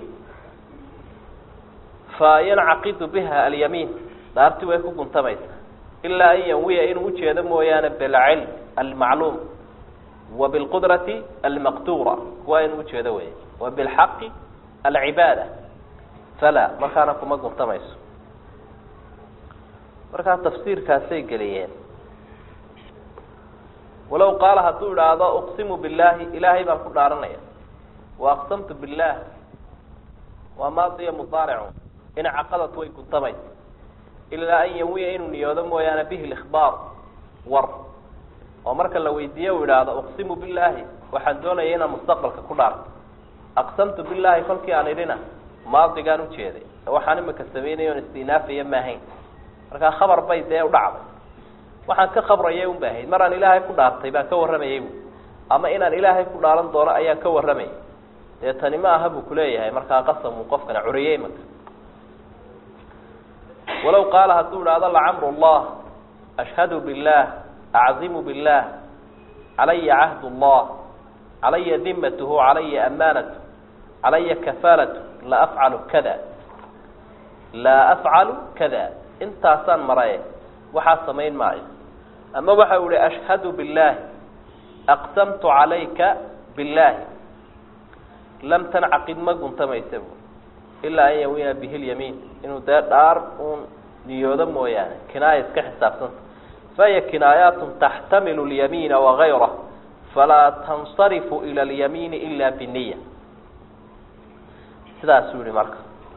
fayancaqidu biha alyamiin dhaarti way ku guntamaysa ilaa an yanwiya inuu ujeedo mooyaane bilcilm almacluum wa bilqudrati almaqdura kuwa inuu ujeedo wey wa bilxaqi alcibaada fala markaana kuma guntamayso markaa tafsiirkaasay geliyeen walow qaala hadduu idhaahdo uqsimu billahi ilaahay baan ku dhaaranaya wa aqsamtu billah waa maadiya mudaaricu incaqadat way guntamaysa ilaa an yanwiya inuu niyoodo mooyaane bihi likhbaar war oo marka la weydiiye uu idhaahdo uqsimu billahi waxaan doonaya inaan mustaqbalka ku dhaarto aqsamtu billahi kolkii aan idhina maadigaan ujeeday waxaan imika sameynaya on istinaafaya maahayn markaa khabar bay dee udhacday waxaan ka khabrayay un ba ahayd maraan ilaahay ku dhaartay baan ka warramayay bu ama inaan ilaahay ku dhaaran doono ayaan ka warramayay dee tani ma aha buu kuleeyahay markaa qasamuu qofkana curiyey imaka walow qaala hadduu idhaahdo lacamru llah ashhadu billah aczimu billah calaya cahd llah calaya dimatuhu calaya amaanatu calaya kafaalatu la afcalu kada laa afcalu kada intaasaan maraye waxaa samayn maayo ama waxa u ihi ashhadu billahi aqsamtu calayka billahi lam tancaqid ma guntamaysa bu ilaa an yawiya bihi lyamiin inuu dee dhaar uun niyoodo mooyaane kinaaya iska xisaabsanta fahiya kinaayaatun taxtamilu lyamiina wagayrah falaa tansarifu ila alyamiini ila biniya sidaasuu yihi marka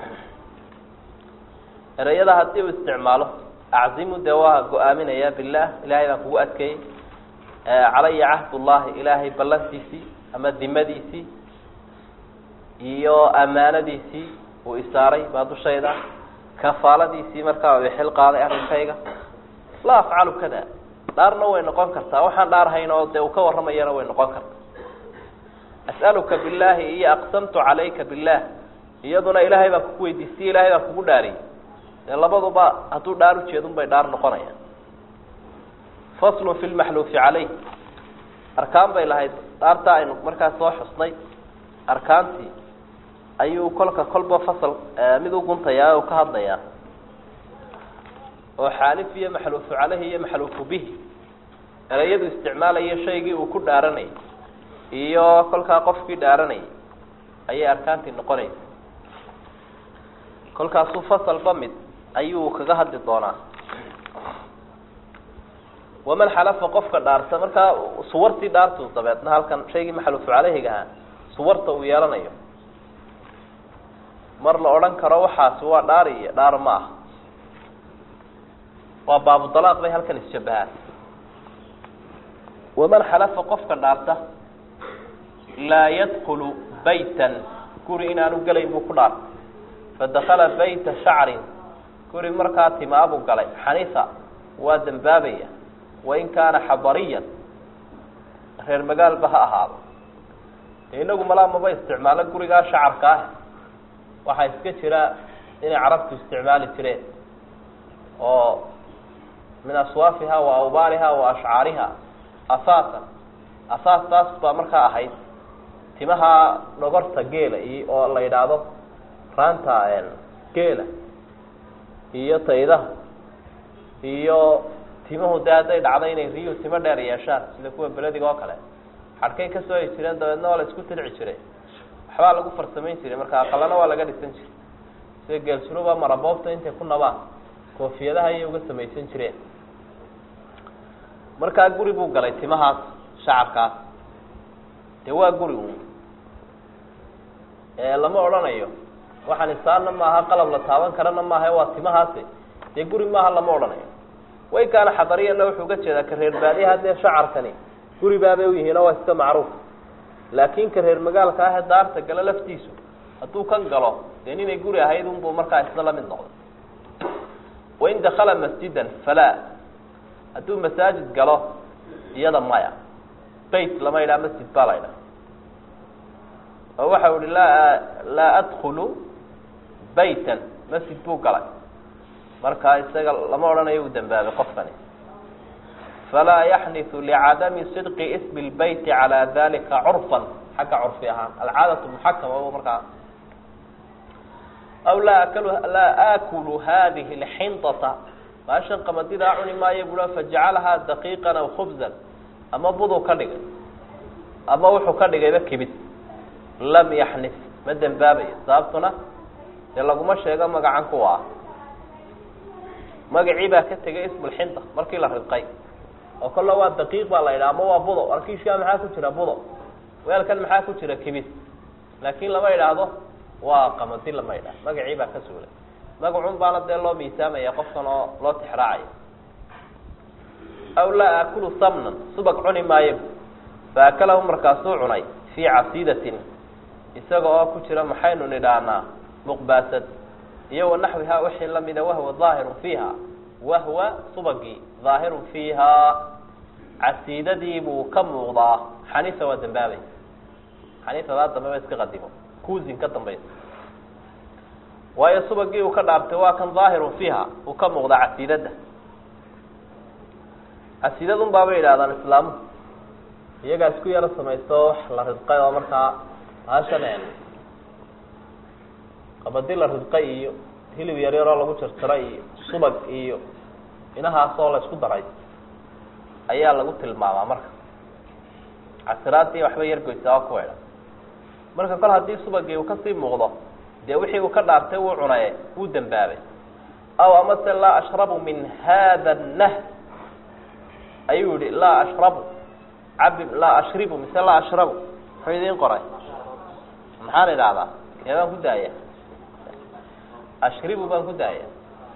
ereyada haddii uu isticmaalo aczimu dee waa go-aaminaya bilah ilahay baan kugu adkeeyey calaya cahdullahi ilaahay ballantiisii ama dimadiisii iyo amaanadiisii uu isaaray baa dushayda kafaaladiisii markaa u xil qaaday arrinkayga laa afcalu kada dhaarna way noqon kartaa waxaan dhaarhayn oo dee uu ka warramayana way noqon kartaa as'aluka billahi iyo aqsamtu calayka billah iyaduna ilaahay baan kugu weydiistay ilahay baan kugu dhaariyey dee labaduba hadduu dhaar ujeedun bay dhaar noqonayaan faslun fi lmaxluufi caleyh arkaan bay lahayd dhaartaa aynu markaas soo xusnay arkaantii ayuu kolka kolba fasal mid u guntayaa o ka hadlayaa oo xaalif iyo maxluufu caleyhi iyo maxluufu bihi ereyadu isticmaalaya shaygii uu ku dhaaranayay iyo kolkaa qofkii dhaaranayay ayay arkaantii noqonaysa kolkaasuu fasalba mid ayuu kaga hadli doonaa waman xalafa qofka dhaarta markaa suwartii dhaartu dabeedna halkan shaygii maxluufu caleyhiga ahaa suwarta uu yeelanayo mar la odhan karo waxaasi waa dhaar iyo dhaar ma ah waa baabu dalaaq bay halkan isjabahaan waman xalafa qofka dhaarta laa yadkulu baytan guri inaanu gelayn buu ku dhaartay fadakala bayta shacrin guri markaa timaabuu galay xanifa waa dembaabaya wain kaana xadariyan reer magaalba ha ahaado dee inagu malaa maba isticmaalo gurigaa shacarka ah waxaa iska jira inay carabtu isticmaali jireen oo min aswaafiha wa awbaariha wa ashcaariha asaasan asaas taas baa markaa ahayd timaha dhogorta geela iyo oo la yidhaahdo raanta geela iyo taydaha iyo timuhu dee hadday dhacdo inay riyuhu timo dheer yeeshaan sida kuwa belediga oo kale xadhkay ka soo ay jireen dabeedna waa la isku tilci jiray waxbaa lagu farsamayn jiray marka aqalana waa laga dhisan jiray sida geelsuruba maraboobta intay ku nabaan koofiyadaha ayay uga samaysan jireen markaa guri buu galay timahaas shacarkaas dee waa guri un lama odhanayo waxaan isaanna maaha qalab la taaban karana maaha waa timahaasi dee guri maaha lama odhanayo way kaana xadariyana wuxuu ga jeedaa ka reer baadiyaha dee shacarkani guri baabay u yihiin oo waa iska macruuf laakin ka reer magaalka ah ee daarta galo laftiisu hadduu kan galo dee ninay guri ahayd unbuu markaa isna la mid noqday wain dakala masjidan falaa hadduu masaajid galo iyada maya bayt lama yidhaha masjid baa la ydhaha oo waxa uhi laa laa adkulu baytan masjid buu galay markaa isaga lama odhanayo uu dambaabay qofkani falaa yaxniu licadami sidqi ismi lbeyti calaa dalika curfan xagga curfi ahaan alcaadatu muxakama markaa aw laa aklu laa aakulu hadihi lxinطata maashan qamadidaa cuni maayo bua fajacalahaa daqiiqan aw khubzan ama buduu ka dhigay ama wuxuu ka dhigayba kibid lam yaxnif ma dembaabayo sababtuna dee laguma sheego magacan kuwa ah magacii baa ka tegay ismulxinta markii la ridqay oo kolla waa daqiiq baa la yidhaha ama waa budo arkiishkaa maxaa ku jira budo weelkan maxaa ku jira kibid laakin lama idhaahdo waa qamadi lama yidhaha magacii baa ka suulay magacun baana dee loo miisaamaya qofkan oo loo tixraacayo aw laa aakulu samnan subag cuni maayo fa akalahu markaasuu cunay fii casiidatin isaga oo ku jira maxaynu nidhaanaa muqbaasad iyo wanaxwiha wixii lamida wahwa daahirun fiiha wahwa subagii daahirun fiiha casiidadii buu ka muuqdaa xaniifa waa dambaabay xaniifadaa dambeba iska qadimo kuusin ka dambaysa waayo subagii uu ka dhaartay waa kan daahirun fiiha uu ka muuqdaa casiidada casiidadun baabay yidhahdaan islaamu iyagaa isku yaro samaysto wax la ridqay oo markaa hashan qabadi la ridqay iyo hilib yaryaroo lagu jarjaray iyo subag iyo inahaasoo la isku daray ayaa lagu tilmaamaa marka casiraadii waxba yargoysa oo kuweedha marka kol haddii subagii uu kasii muuqdo dee wixii uu ka dhaartay wuu cunaye wuu dembaabay aw amase laa ashrabu min hada nah ayuu yihi laa ashrabu cabi laa ashribu mise laa ashrabu muxuu idiin qoray maxaan idhahdaa kee baan ku daaya ashribu baan ku daaya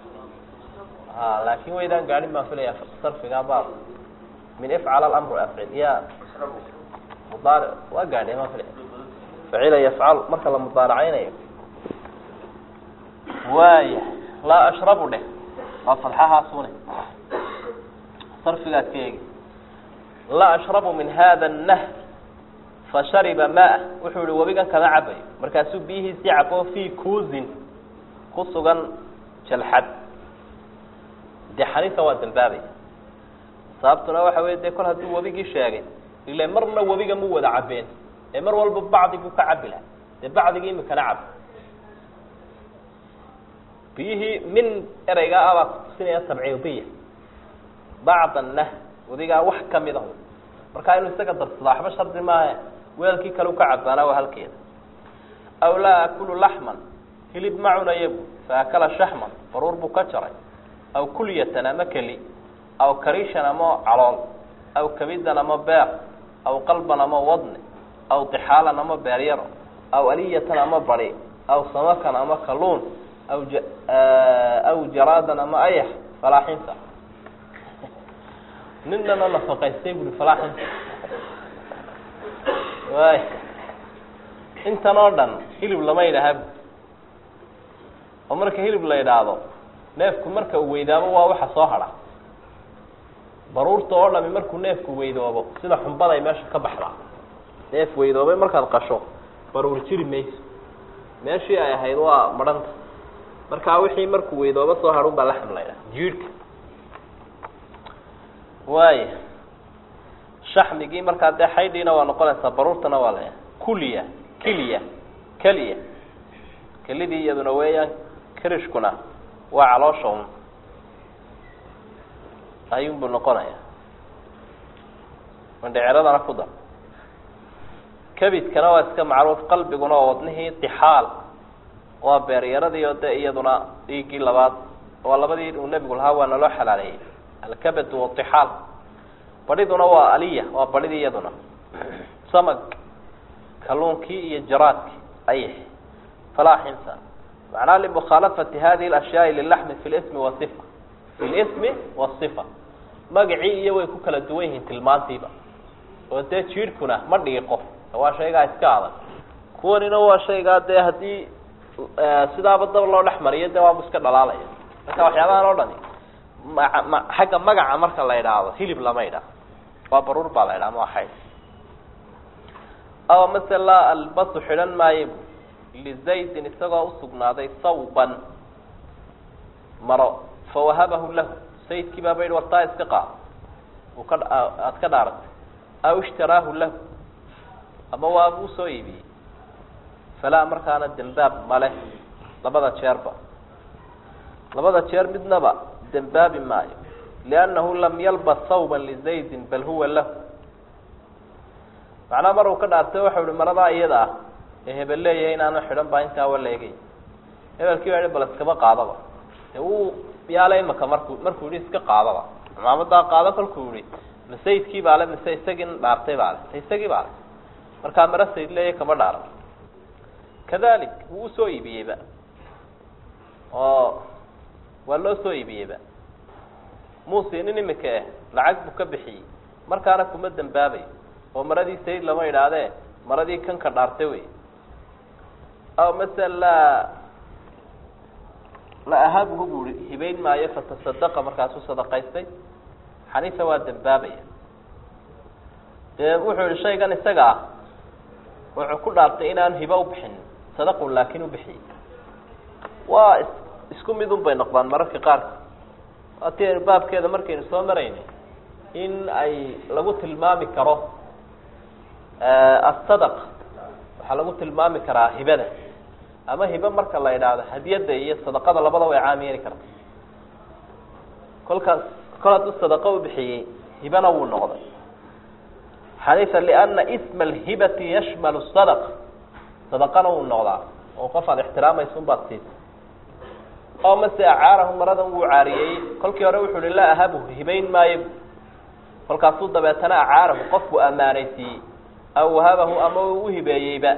a laakin waydaan gaadhin baan filaya sarfiga baab min ifcal alamru afcil ya mudaar waa gaadhe baan filaya facila yafcalu marka la mudaaracaynayo waaya laa ashrabu dheh waa fadxahaasune sarfigaad ka eegi laa ashrabu min hada nah fashariba maa wuxuu yihi webigan kama cabayo markaasuu biyihiisii cabo fi kuusin ku sugan jalxad dee xaniifa waa dambaabaya sababtuna waxa wey de kol hadduu webigii sheegay ile marna webiga mu wada cabeen ee mar walba bacdi buu ka cabi laha dee bacdigii imikana cab biyihii min ereygaa abaa kutusinaya tabciidiya bacda nah webigaa wax kamid ah markaa inuu isaga darsada waxba shardi maahe weelkii kale u ka cabaana waa halkeeda aw laa akulu laxman hilib ma cunaya bu fa akala shaxman baruur buu ka jaray aw kulyatan ama keli aw karishan ama calool aw kabidan ama beer aw qalban ama wadne aw dixaalan ama beeryaro aw aliyatan ama bari aw samakan ama kaluun aw aw jaraadan ama ayax falaaxinta ninana nafaqaystay bui falaaxinta way intan oo dhan hilib lama yidhaaha oo marka hilib la yidhaahdo neefku marka uu weydaabo waa waxa soo hadha baruurta oo dhami markuu neefku weydoobo sida xumbada ay meesha ka baxdaa neef weydoobay markaad qasho baruur jiri mayso meeshii ay ahayd waa madhanta markaa wixii markuu weydoobo soo hadhun baa laxam la ydhaha jiirhka waaya shaxmigii markaa dee xaydhiina waa noqonaysaa baruurtana waa la kuliya kiliya keliya kelidii iyaduna weeyaan kirishkuna waa caloosha un ayuunbuu noqonaya mandheceradana ku dar kabidkana waa iska macruuf qalbiguna waa wadnihii dixaal waa beeryaradii oo de iyaduna dhiiggii labaad waa labadii uu nebigu lahaa waa naloo xalaaleeyey alkabad wadixaal badhiduna waa aliya waa badhidii iyaduna samag kalluunkii iyo jaraadkii ayx falaa xinsa macnaa limukhaalafati hadihi اlashyaai lilaxmi fi lismi wasifa fi lismi wasifa magacii iyo way ku kala duwan yihiin tilmaantiiba oo dee jiirhkuna ma dhiiqo waa shaygaa iska adag kuwanina waa shaygaa dee haddii sidaaba dab loo dhex mariyo dee waabu iska dhalaalaya marka waxyaabahan oo dhani ma ma xagga magaca marka la idhaahdo hilib lama idhaah waa baruur baa la idhaha ma xayd aw masela albasu xidhan maayo lizaydin isagoo usugnaaday sawban maro fawahabahu lahu sayidkii baaba yihi wartaa iska qaad uu ka aada ka dhaaratay aw ishtaraahu lahu ama waabuu soo iibiyey falaa markaana dembaab male labada jeerba labada jeer midnaba dembaabi maayo liannahu lam yalbas sawban lizaydin bal huwa lahu macnaha mar uu ka dhaartay waxau ihi maradaa iyada ah ee hebel leeyahay inaanu xidhan baa intaa waleegay hebelkii baa bal iskaba qaadaba de wuu yaala imaka markuu markuu yihi iska qaadaba cimaamadaa qaado kolkuu yihi ma sayidkii baa le mise isagii dhaartay baa le isagii baa le markaa mara sayid leeya kama dhaaran kadalik wuu usoo iibiyeyba oo waa loo soo iibiyeyba muusinin imika eh lacag buu ka bixiyey markaana kuma dembaabayo oo maradii sayid lama idhaahdee maradii kanka dhaartay wey aw masala laa la ahabuhu bu i hibayn maayo fatasadaqa markaasuu sadaqaystay xaniifa waa dembaabaya dee wuxuu yihi shaygan isaga ah wuxuu ku dhaartay inaanu hiba ubixin sadaqun laakin ubixiyey waa is isku mid un bay noqdaan mararka qaarka waati aynu baabkeeda markaynu soo maraynay in ay lagu tilmaami karo asadaq waxaa lagu tilmaami karaa hibada ama hibe marka la idhaahdo hadiyadda iyo sadaqada labada way caam yeeli karta kolkaas kol hadduu sadaqo ubixiyey hibana wuu noqday xaniifa liana isma alhibati yashmalu sadaq sadaqana wuu noqdaa oo qof aada ixtiraamaysa un baad siisa oo mase acaarahu maradan wuu caariyeeyey kolkii hore wuxuu hi laa ahabuhu hibayn maayo kolkaasuu dabeetana acaarahu qofku ammaanaysiiyey aw wahabahu ama uu uhibeeyeyba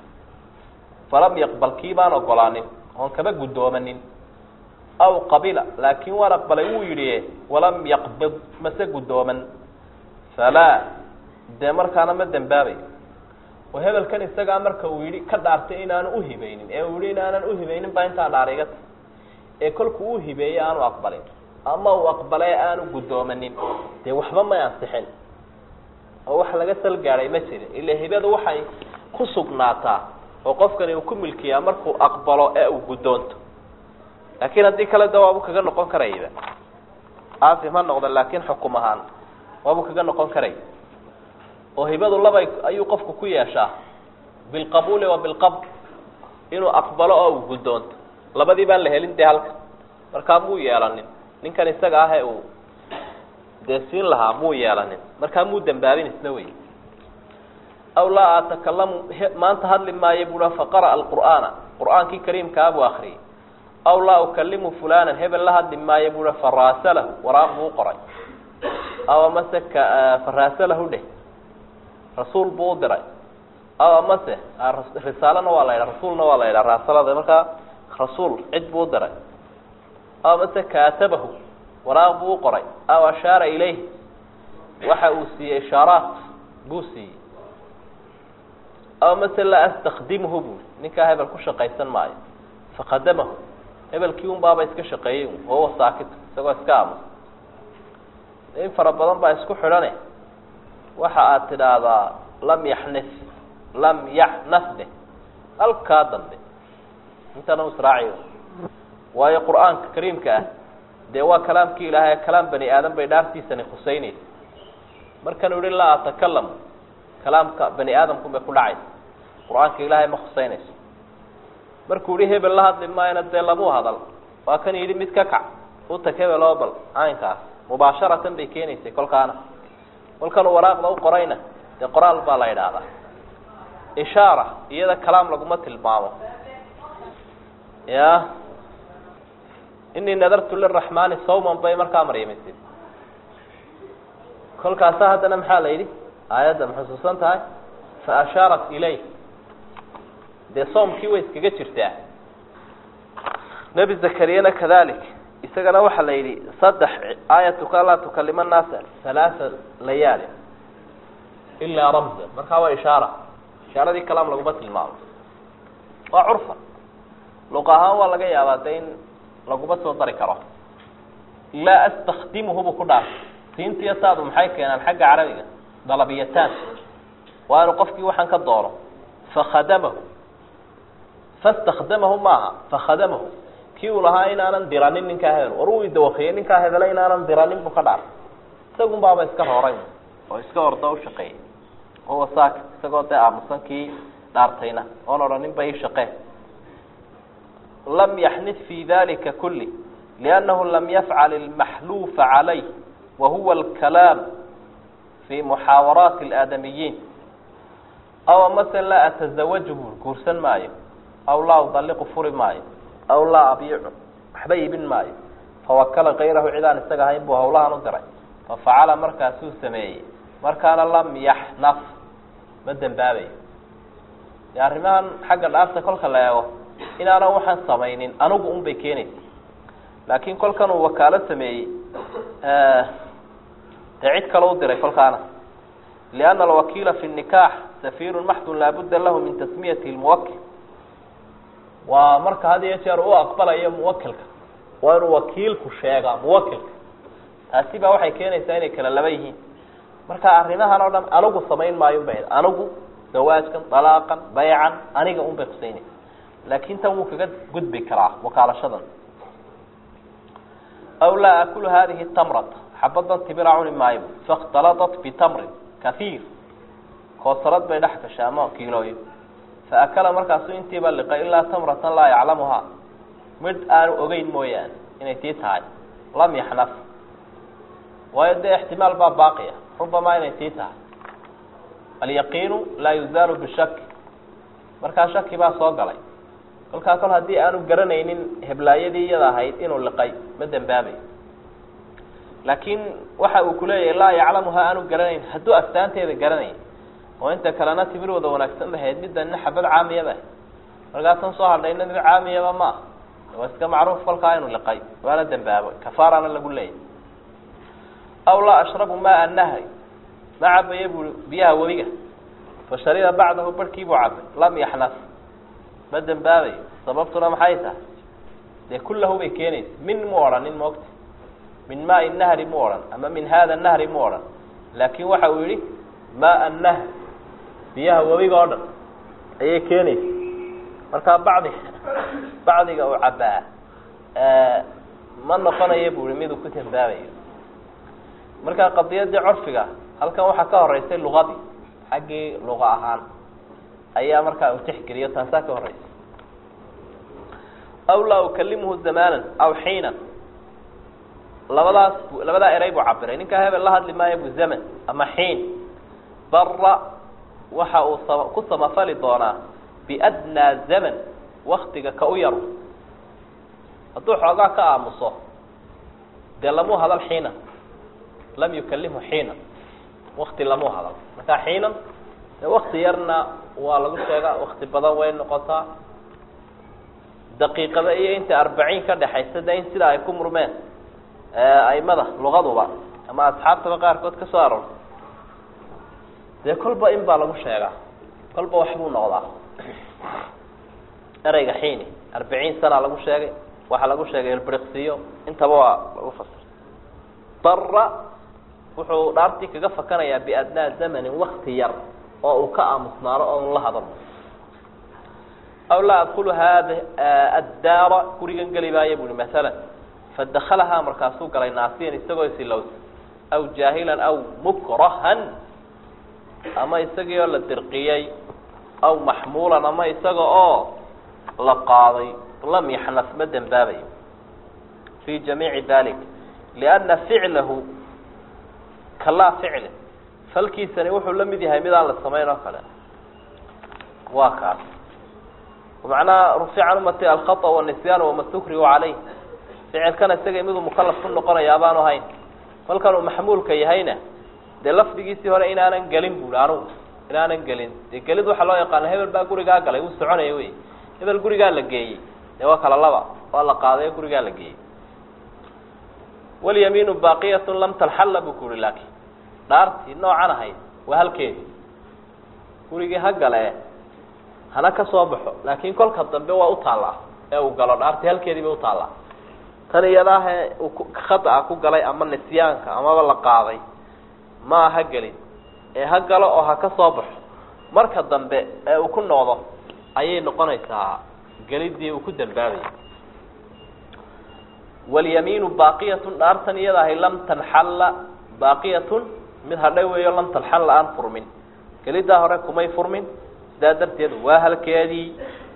falam yaqbal kii baan ogolaanin oon kaba guddoomanin aw qabila laakin waan aqbalay wuu yidhi walam yaqbid mase guddooman falaa dee markaana ma dembaabayo oo hebelkan isagaa marka uu yidhi ka dhaartay inaanu uhibaynin ee uu yihi inaanan uhibaynin baa intaa dhaar iga ta ee kolkuu uhibeeyey aanu aqbalin ama uu aqbalay aanu guddoomanin dee waxba may ansixin oo wax laga sal gaadhay ma jirin ila hibadu waxay ku sugnaataa oo qofkani uu ku milkiyaa markuu aqbalo ee uu guddoonto laakiin haddii kale de waabuu kaga noqon karayba aasim ha noqda laakin xukum ahaan waabuu kaga noqon karay oo hibadu laba ayuu qofku ku yeeshaa bilqabuuli wa bilqabd inuu aqbalo oo uu guddoonto labadii baan la helin dee halka markaa muu yeelanin ninkan isaga ah ee uu dee siin lahaa muu yeelanin markaa muu dembaabin isna wey aw laa atakalamu maanta hadli maayo bua faqara'a alqur'aana qur'aankii kariimkaa buu akriyay aw laa ukalimu fulanan hebel la hadli maayo bua faraasalahu waraaq buu qoray aw amase faraasalahu dheh rasuul buu u diray aw amase risaalana waa la yidhaha rasuulna waa la yidhaha raasalada markaa rasuul cid buu u diray aw amase kaatabahu waraaq buu u qoray aw ashaara ilayh waxa uu siiyey ishaaraat buu siiyey aw mase laa astakdimhu buui ninkaa hebel ku shaqaysan maayo faqadamahu hebelkii un baaba iska shaqeeyey wahuwa saakit isagoo iska aamusa in fara badan baa isku xidhane waxa aad tidhaahdaa lam yaxnif lam yaxnaf deh halkaa dambe intana israaciyo waayo qur-aanka kariimka ah dee waa kalaamkii ilaahay kalaam bani aadam bay dhaartiisani khuseynaysa markanuu yihi laa atakalam kalaamka bani aadamkun bay ku dhacaysa qur-aanka ilaahay ma khuseynayso markuu yihi hebel la hadli maayona dee lamuu hadal waa kan yidhi mid ka kac utag hebel oo bal caynkaas mubaasharatan bay keenaysay kolkaana kolkanuu waraaqda u qorayna dee qoraal baa la idhaahdaa ishaara iyada kalaam laguma tilmaamo ya inii nadartu liraxmaani sawman bay markaa maryamisid kolkaasa haddana maxaa la yidhi aayadda ma xusuusan tahay fa ashaarat ilayh dee soomkii way iskaga jirtaa nebi zakariyana kadalik isagana waxaa la yidhi saddex aayatuka laa tukalima naasa halaasa layaali ilaa ramza markaa waa ishaara ishaaradii kalaam laguma tilmaamo waa curfa luq ahaan waa laga yaabaa de in laguma soo dari karo laa astakdimuhu buu ku dhaartay siintiyo taadu maxay keenaan xagga carabiga dalabiyataan waa inu qofkii waxaan ka doono fakhadamahu fastakdamahu maaha fakhadamahu kii uu lahaa inaanan diranin ninkaa hebel war uu idawakiyey ninkaa hebele inaanan diranin buu ka dhaartay isagun baaba iska roray oo iska orda u shaqeeyey huwa saak isagoo dee aamusan kii dhaartayna oon odhanin ba ii shaqee lam yaxnid fi dalika kuli liannahu lam yafcal ilmaxluufa calayh wa huwa alkalaam fi muxaawaraati alaadamiyiin aw mase laa atazawaju buu guursan maayo aw laa udalliqu furi maayo aw laa abiicu waxba iibin maayo fawakala kayrahu cidaan isaga ahayn buu hawlahan u diray fafacala markaasuu sameeyey markaana lam yaxnaf ma dembaabayo dee arrimahan xagga dhaarta kolka la eego inaanan waxaan samaynin anigu un bay keenaysa laakiin kolkan uu wakaalo sameeyey dee cid kale u diray kolkaana lianna alwakiila fi nikaax safiirun maxdun laabudda lahu min tasmiyati lmuwakil waa marka had iyo jeer u aqbalayo muwakilka waa inuu wakiilku sheegaa muwakilka taasi baa waxay keenaysaa inay kala laba yihiin marka arrimahan oo dhan anigu samayn maayo bay anigu zawaajkan dalaaqan baycan aniga un bay kusaynaysa laakin tan wuu kaga gudbi karaa wakaalashadan aw laa akulu hadihi tamrata xabadan tibira cuni maayo fakhtaladat bitamrin kahiir koosarad bay dhex gashay ama kiilooyo faakala markaasu intiiba liqay ilaa tamratan laa yaclamuhaa midh aanu ogeyn mooyaane inay tii tahay lam yaxnaf waayo dee ixtimaal baa baaqiya rubamaa inay tii tahay alyaqiinu laa yuzaalu bishaki markaa shaki baa soo galay kolkaa kol haddii aanu garanaynin heblaayadii iyada ahayd inuu liqay ma dembaabayo laakiin waxa uu kuleeyahay laa yaclamuhaa aanu garanayn hadduu astaanteeda garanay oo inta kalena timir wada wanaagsan bahayd midana xabad caamiyaba ahayd markaasan soo hadhayna mid caamiyaba maaha waa iska macruuf kolkaa inuu liqay waana dembaabo kafaarana lagu leeyahy aw laa ashrabu maa nahri ma cabaya bui biyaha webiga fa shariba bacdahu barhkii buu cabay lam yaxnaf ma dembaabayo sababtuna maxay tahay dee kullahu bay keenaysa min mu odhanin moogta min maai nahri mu odhan ama min hada nahri mu odhan laakin waxa uu yihi maa nahr biyaha webiga oo dhan ayay keenaysa markaa bacdi bacdiga uu cabaa ma noqonayo bu i miduu ku dembaabayo markaa qadiyadii curfiga halkan waxaa ka horeysay luqadii xaggii luqa ahaan ayaa markaa uu tixgeliyo taasaa ka horeysa aw laa ukalimuhu zamanan aw xiinan labadaas labadaa eray buu cabiray ninkaa hebel la hadli maayo bu zaman ama xiin bara waxa uu sa ku samafali doonaa biadnaa zaman waktiga ka u yaro hadduu xoogaa ka aamuso dee lamuu hadal xiinan lam yukalimhu xiinan wakti lamuu hadal markaa xiinan dee wakti yarna waa lagu sheegaa wakti badan way noqotaa daqiiqada iyo inta arbaciin ka dhexaysa de in sidaa ay ku murmeen aimada luqaduba ama asxaabtaba qaarkood ka soo aroortay dee kolba in baa lagu sheegaa kolba waxbuu noqdaa ereyga xiini arbiciin sana lagu sheegay waxaa lagu sheegay ilbriksiyo intaba waa lagu fasir dara wuxuu dhaartii kaga fakanayaa biadnaa zamanin wakti yar oo uu ka aamusnaano oon la hadalno aw laa adkulu haada addaara gurigan geli maayo buuhi masalan fadakalahaa markaasuu galay naasiyan isagoo isilowsa aw jaahilan aw mukrahan ama isagii oo la dirqiyey aw maxmuulan ama isaga oo la qaaday lam yaxnas ma dembaabayo fi jamiici dalik lianna ficlahu kalaa ficli falkiisani wuxuu la mid yahay mid aan la samayn oo kale waa kaas macnaha rufica can umati alkhaطأ wالnisyaan wama stukrihu calayh ficilkana isaga miduu mukalaf ku noqonaya abaanu hayn kolkan uu maxmuulka yahayna dee lafdigiisii hore inaanan gelin bui anugu inaanan gelin dee gelid waxaa loo yaqaana hebel baa gurigaa galay wuu soconaya wey hebel gurigaa la geeyey dee waa kala laba waa la qaaday gurigaa la geeyey walyamiinu baaqiyat lam talxalla buu ku uhi laakin dhaartii noocan ahayd waa halkeedi gurigii ha gale hana ka soo baxo laakin kolka dambe waa utaallaa ee uu galo dhaartii halkeedii bay utaallaa tan iyadaahe uu khata ku galay ama nisyaanka amaba la qaaday ma ha gelin ee ha galo oo ha ka soo baxo marka dambe ee uu ku noqdo ayay noqonaysaa gelidii uu ku dambaabayay walyamiinu baaqiyatun dhaartan iyada ahay lam tanxalla baaqiyatun mid hadhay weeyo lam tanxalla aan furmin gelidaa hore kumay furmin sidaa darteed waa halkeedii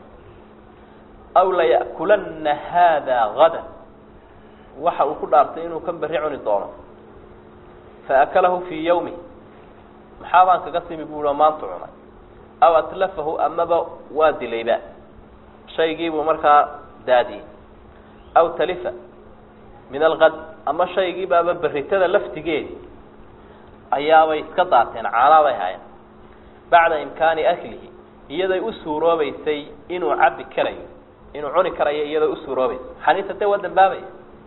aw laya'kulanna haada gada waxa uu ku dhaartay inuu kan berri cuni doono faakalahu fii yawmi maxaa baan kaga simi buui oo maanta cunay aw atlafahu amaba waa dilayba shaygiibuu markaa daadiyey aw talifa min alkad ama shaygiibaaba beritada laftigeedi ayaabay iska daateen caanaabay haayeen bacda imkaani aklihi iyaday u suuroobeysay inuu cabbi karayo inuu cuni karayo iyaday u suuroobeysay xaniisa dee waa dambaabaya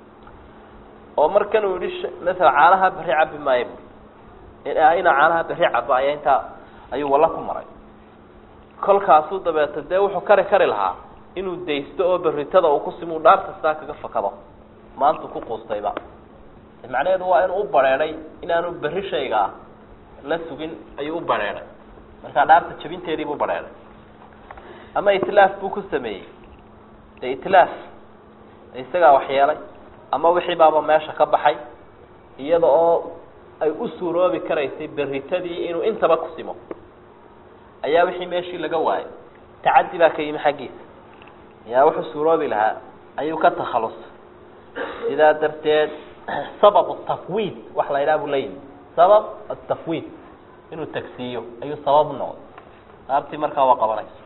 oo markan uu yihi masala caanaha berri cabbi maayo bu inaa caanaha berri cabo ayaa intaa ayuu walla ku maray kolkaasuu dabeeta dee wuxuu kari kari lahaa inuu daysto oo beritada uu kusimuu dhaarta sidaa kaga fakado maantu ku quustayba macnaheedu waa inuu u bareeday inaanu berri shayga ah la sugin ayuu u bareeday markaa dhaarta jabinteedii buu bareeday ama itlaaf buu ku sameeyey dee itlaaf isagaa waxyeelay ama wixii baaba meesha ka baxay iyada oo ay u suuroobi karaysay beritadii inuu intaba ku simo ayaa wixii meeshii laga waayay tacaddi baa ka yimi xaggiisa yaa wuxuu suuroobi lahaa ayuu ka takhalusay sidaa darteed sabab tafwiid wax la yidhaha buu leeyihi sabab atafwiid inuu tagsiiyo ayuu sabab u noqday dhaartii markaa waa qabanaysa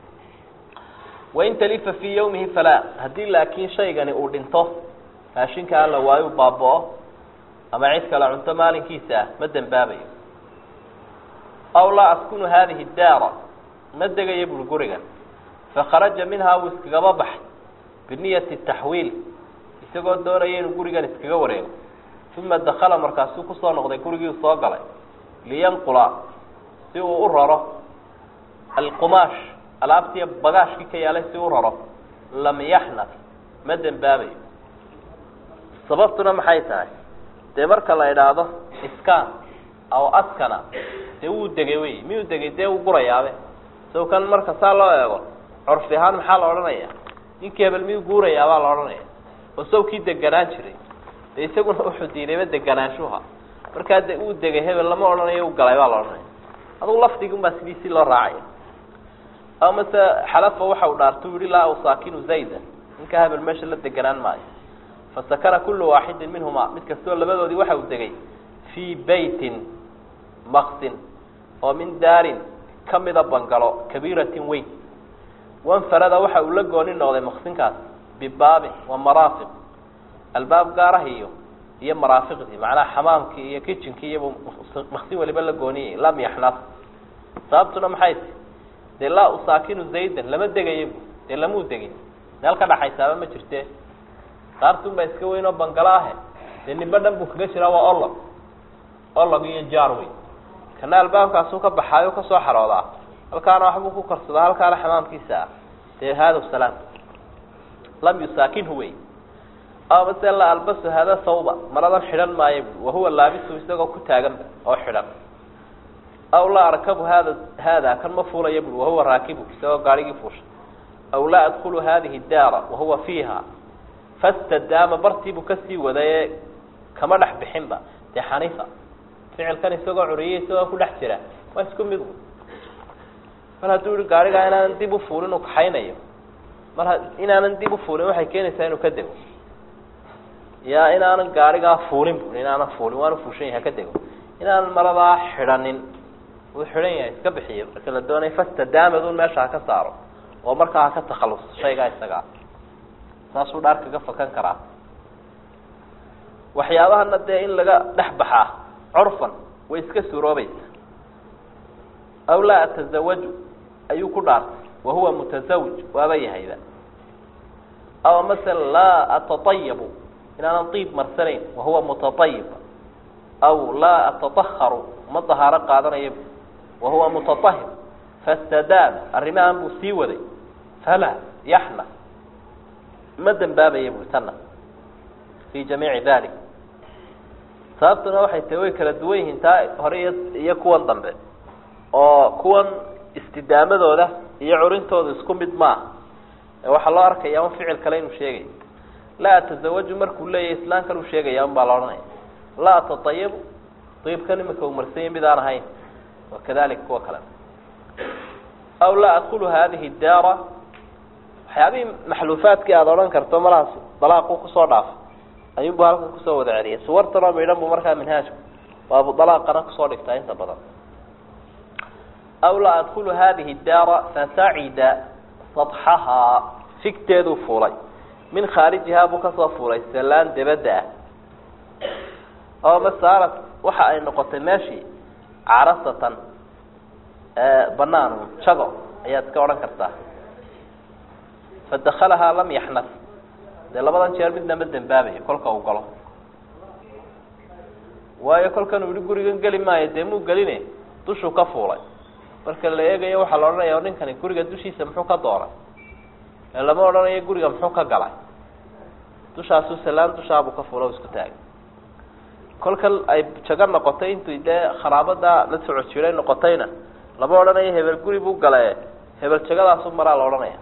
wain talifa fii yawmihi falaa haddii laakiin shaygani uu dhinto raashinka alla waayu baaba-o ama cid kale cunto maalinkiisa ah ma dembaabayo aw laa askunu hadihi daara ma degayo buri gurigan fakharaja minhaa wuu iskagaba baxay biniyati taxwiil isagoo doonaya inuu gurigan iskaga wareego uma dakala markaasuu kusoo noqday gurigii soo galay liyanqula si uu u raro alqumaash alaabtii bagaashkii ka yaalay si u raro lam yaxnaf ma dembaabayo sababtuna maxay tahay dee marka la idhaahdo iskaan aw askana dee wuu degay wey miyuu degay dee wuu gurayaabe sow kan marka saa loo eego curfi ahaan maxaa la odhanaya ninkii hebel miyuu guurayaabaa la odhanaya oo sawkii deganaan jiray dee isaguna wuxuu diidayba deganaanshuha markaa de uu degay hebel lama odhanayo u galay baa la odhanaya adugu lafdigi unbaa sidiisii loo raacaya aw mase xalafa waxa uu dhaarta u yihi laa usaakinu zayda ninkaa hebel meesha la deganaan maayo fasakana kulu waaxidin minhuma mid kastoo labadoodii waxa uu degay fii beytin maksin oo min daarin kamida bangalo kabiiratin weyn wanfarada waxa uu la gooni noqday maksinkaas bibaabin wa maraafiq albaab gaarah iyo iyo maraafiqdii macnaha xamaamkii iyo kitchenkii iyabu maksin waliba la gooniyay lam yaxnas sababtuna maxay ti dee laa usaakinu zaydan lama degayo bu dee lamuu degin meel ka dhaxaysaaba ma jirte daartun baa iska weyn oo bangalo ahe dee nimba dhan buu kaga jiraa waa olog olog iyo jaar wey kana albaabkaasuu ka baxaayo kasoo xaroodaa halkaana waxbuu ku karsadaa halkaana xamaamkiisa ah dee hada salaam lam yusaakinhu wey ama mase la albasu hada sawba maradan xidhan maayo bui wahuwa laabisu isagoo ku taaganba oo xidhan aw laa arkabu hada haada kan ma fuulaya bui wahuwa raakibu isagoo gaarigii fuushay aw laa adkulu hadihi daara wahuwa fiiha fastadaama bartiibuu kasii wadaye kama dhex bixinba dee xaniifa ficilkan isagoo curiyay isagoo ku dhex jira waa isku mid mar hadduu yihi gaarigaa inaanan dib ufuulin uu kaxaynayo mar inaanan dib ufuulin waxay keenaysaa inuu ka dego ya inaanan gaarigaa fuulin bu inaanan fuulin waanu fuushan yahay ka dego inaanan maradaa xidhanin uu xidhan yahay iska bixiyo marka la doonay fastadaamad un meesha ha ka saaro oo markaa ha ka takhalus shaygaa isagaa saasuu dhaar kaga fakan karaa waxyaabahana dee in laga dhex baxaa curfan way iska suuroobaysa aw laa atazawaju ayuu ku dhaartay wahuwa mutasawij waaba yahayba aw masala laa atatayabu inaanan diib marsanayn wahuwa mutaayib aw laa atataharu ma dahaaro qaadanaya wahuwa mutaahir fastadaama arrimahan buu sii waday falaa yaxna ma dembaabaya bui tana fi jamiici dalik sababtuna waxay tahi way kala duwan yihiin taa hore iyo iyo kuwan dambe oo kuwan istidaamadooda iyo curintooda isku mid maaha waxaa loo arkaya un ficil kale inuu sheegayo laa atazawaju markuu leeyahay islaamkan uu sheegaya un baa la odhanaya laa atatayabu diibkan imika uu marsanya mid aan ahayn wakadalik kuwa kale aw laa adkulu hadihi daara waxyaabihii maxluufaadkii aada odhan karto malahaas dalaaqu kusoo dhaafa ayuunbu halkan kusoo wada celiyay suwartanoo midhan bu markaa minhaajku waabu dalaaqana kusoo dhigtaa inta badan aw laa adkulu hadihi daara fasacida sadxahaa figteeduu fuulay min khaarijihaa buu kasoo fuulay salaan debadda ah oo masaarat waxa ay noqotay meeshii carasatan banaan jago ayaad iska odhan kartaa fadakalahaa lam yaxnas dee labadan jeer midna ma dembaabayo kolka uu galo waayo kolkan uu yihi gurigan geli maayo dee muu geline dushuu ka fuulay marka la eegayo waxaa la odhanaya ninkani guriga dushiisa muxuu ka doonay ee lama odhanayo guriga muxuu ka galay dushaasuu salaan dushaabuu ka fuula o isku taagay kolkan ay jago noqotay intuu dee kharaabada la soco jiray noqotayna lama odhanayo hebel guri buu gale hebel jagadaasu maraa la odhanaya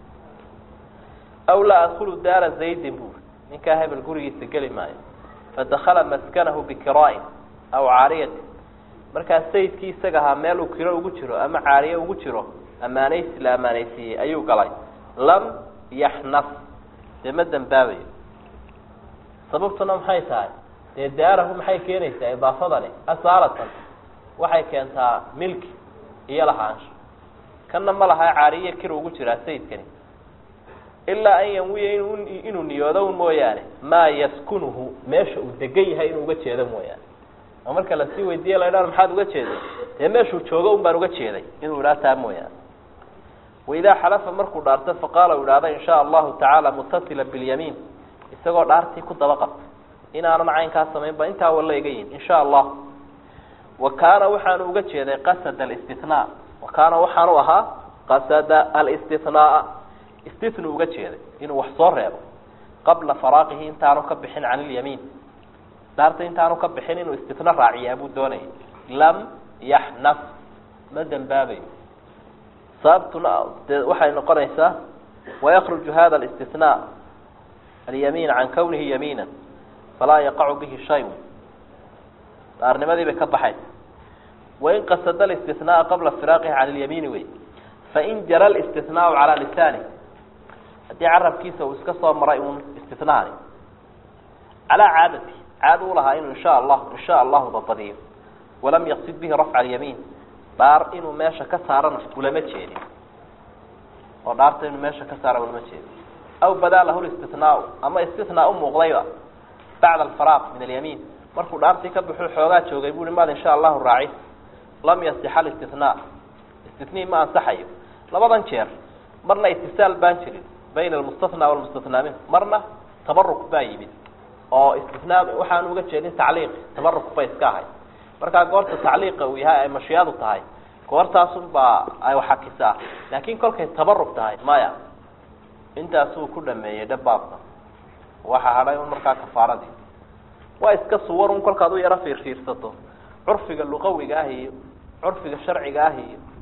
aw laa adkulu daara zaydin buri ninkaa hebel gurigiisa geli maayo fadakala maskanahu bikiraain aw caariyati markaa sayidkii isaga ahaa meel uu kiro ugu jiro ama caariye ugu jiro ammaanaysi la ammaanaysiiyey ayuu galay lam yaxnas dee ma dembaabayo sababtuna maxay tahay dee daarahu maxay keenaysaa idaafadani asaalatan waxay keentaa milki iyo lahaansho kanna ma laha caariye kir ugu jiraa sayidkani ilaa an yanwiya in inuu niyoodo un mooyaane maa yaskunuhu meesha uu degan yahay inuu uga jeedo mooyaane oo marka lasii weydiiye la idhahdo maxaad uga jeeday dee meeshuu joogo un baan uga jeeday inuu idhaha taa mooyaane waidaa xalafa markuu dhaarto faqaala u idhahda in shaa allahu tacaala mutasila bilyamiin isagoo dhaartii ku daba qabta inaanan caynkaa samayn ba intaa walla iga yihin in sha allah wa kaana waxaanu uga jeeday qasada alistithnaa wa kaana waxaanu ahaa qasada alistithnaa istithnu uga jeeday inuu wax soo reebo qabla faraaqihi intaanu ka bixin can ilyamiin dhaarta intaanu ka bixin inuu istithna raaciyaa buu doonayay lam yaxnas ma dembaabayo sababtuna dee waxay noqonaysaa wayakruju hada alistithnaa alyamiin can kawnihi yamiina falaa yaqacu bihi shay dhaarnimadii bay ka baxaysa wain qasada alistithnaa qabla firaaqihi can ilyamiini wey fain jara alistithnaau calaa lisaani haddii carabkiisa uu iska soo maray uun istithnaani calaa caadati caada u lahaa inuu insha allah insha allahu dabadiyo walam yaqsid bihi rafca alyamiin dhaar inuu meesha ka saarana ulama jeedin oo dhaarta inuu meesha ka saara ulama jeedin aw badaa lahu listithnaau ama istithnaa umuuqdayba bacda alfaraaq min alyamiin markuu dhaartii ka baxuu xoogaa joogay bui maad insha allahu raaci lam yasixa alistithnaa istithnii ma ansaxayo labadan jeer marna itisaal baan jirin bayna almustathnaa walmustathnaa minh marna tabaruk baa yimid oo istinaa waxaan uga jeedin tacliiq tabaruk bay iska ahay markaa goorta tacliiqa uu yahay ay mashiyaadu tahay goortaasun baa ay waxakisaa laakin kolkay tabarug tahay maya intaasuu ku dhameeyey dhabaabka waxa hadhay un markaa kafaaradii waa iska suwar un kolkaad u yaro fiirfiirsato curfiga luqawiga ah iyo curfiga sharciga ah iyo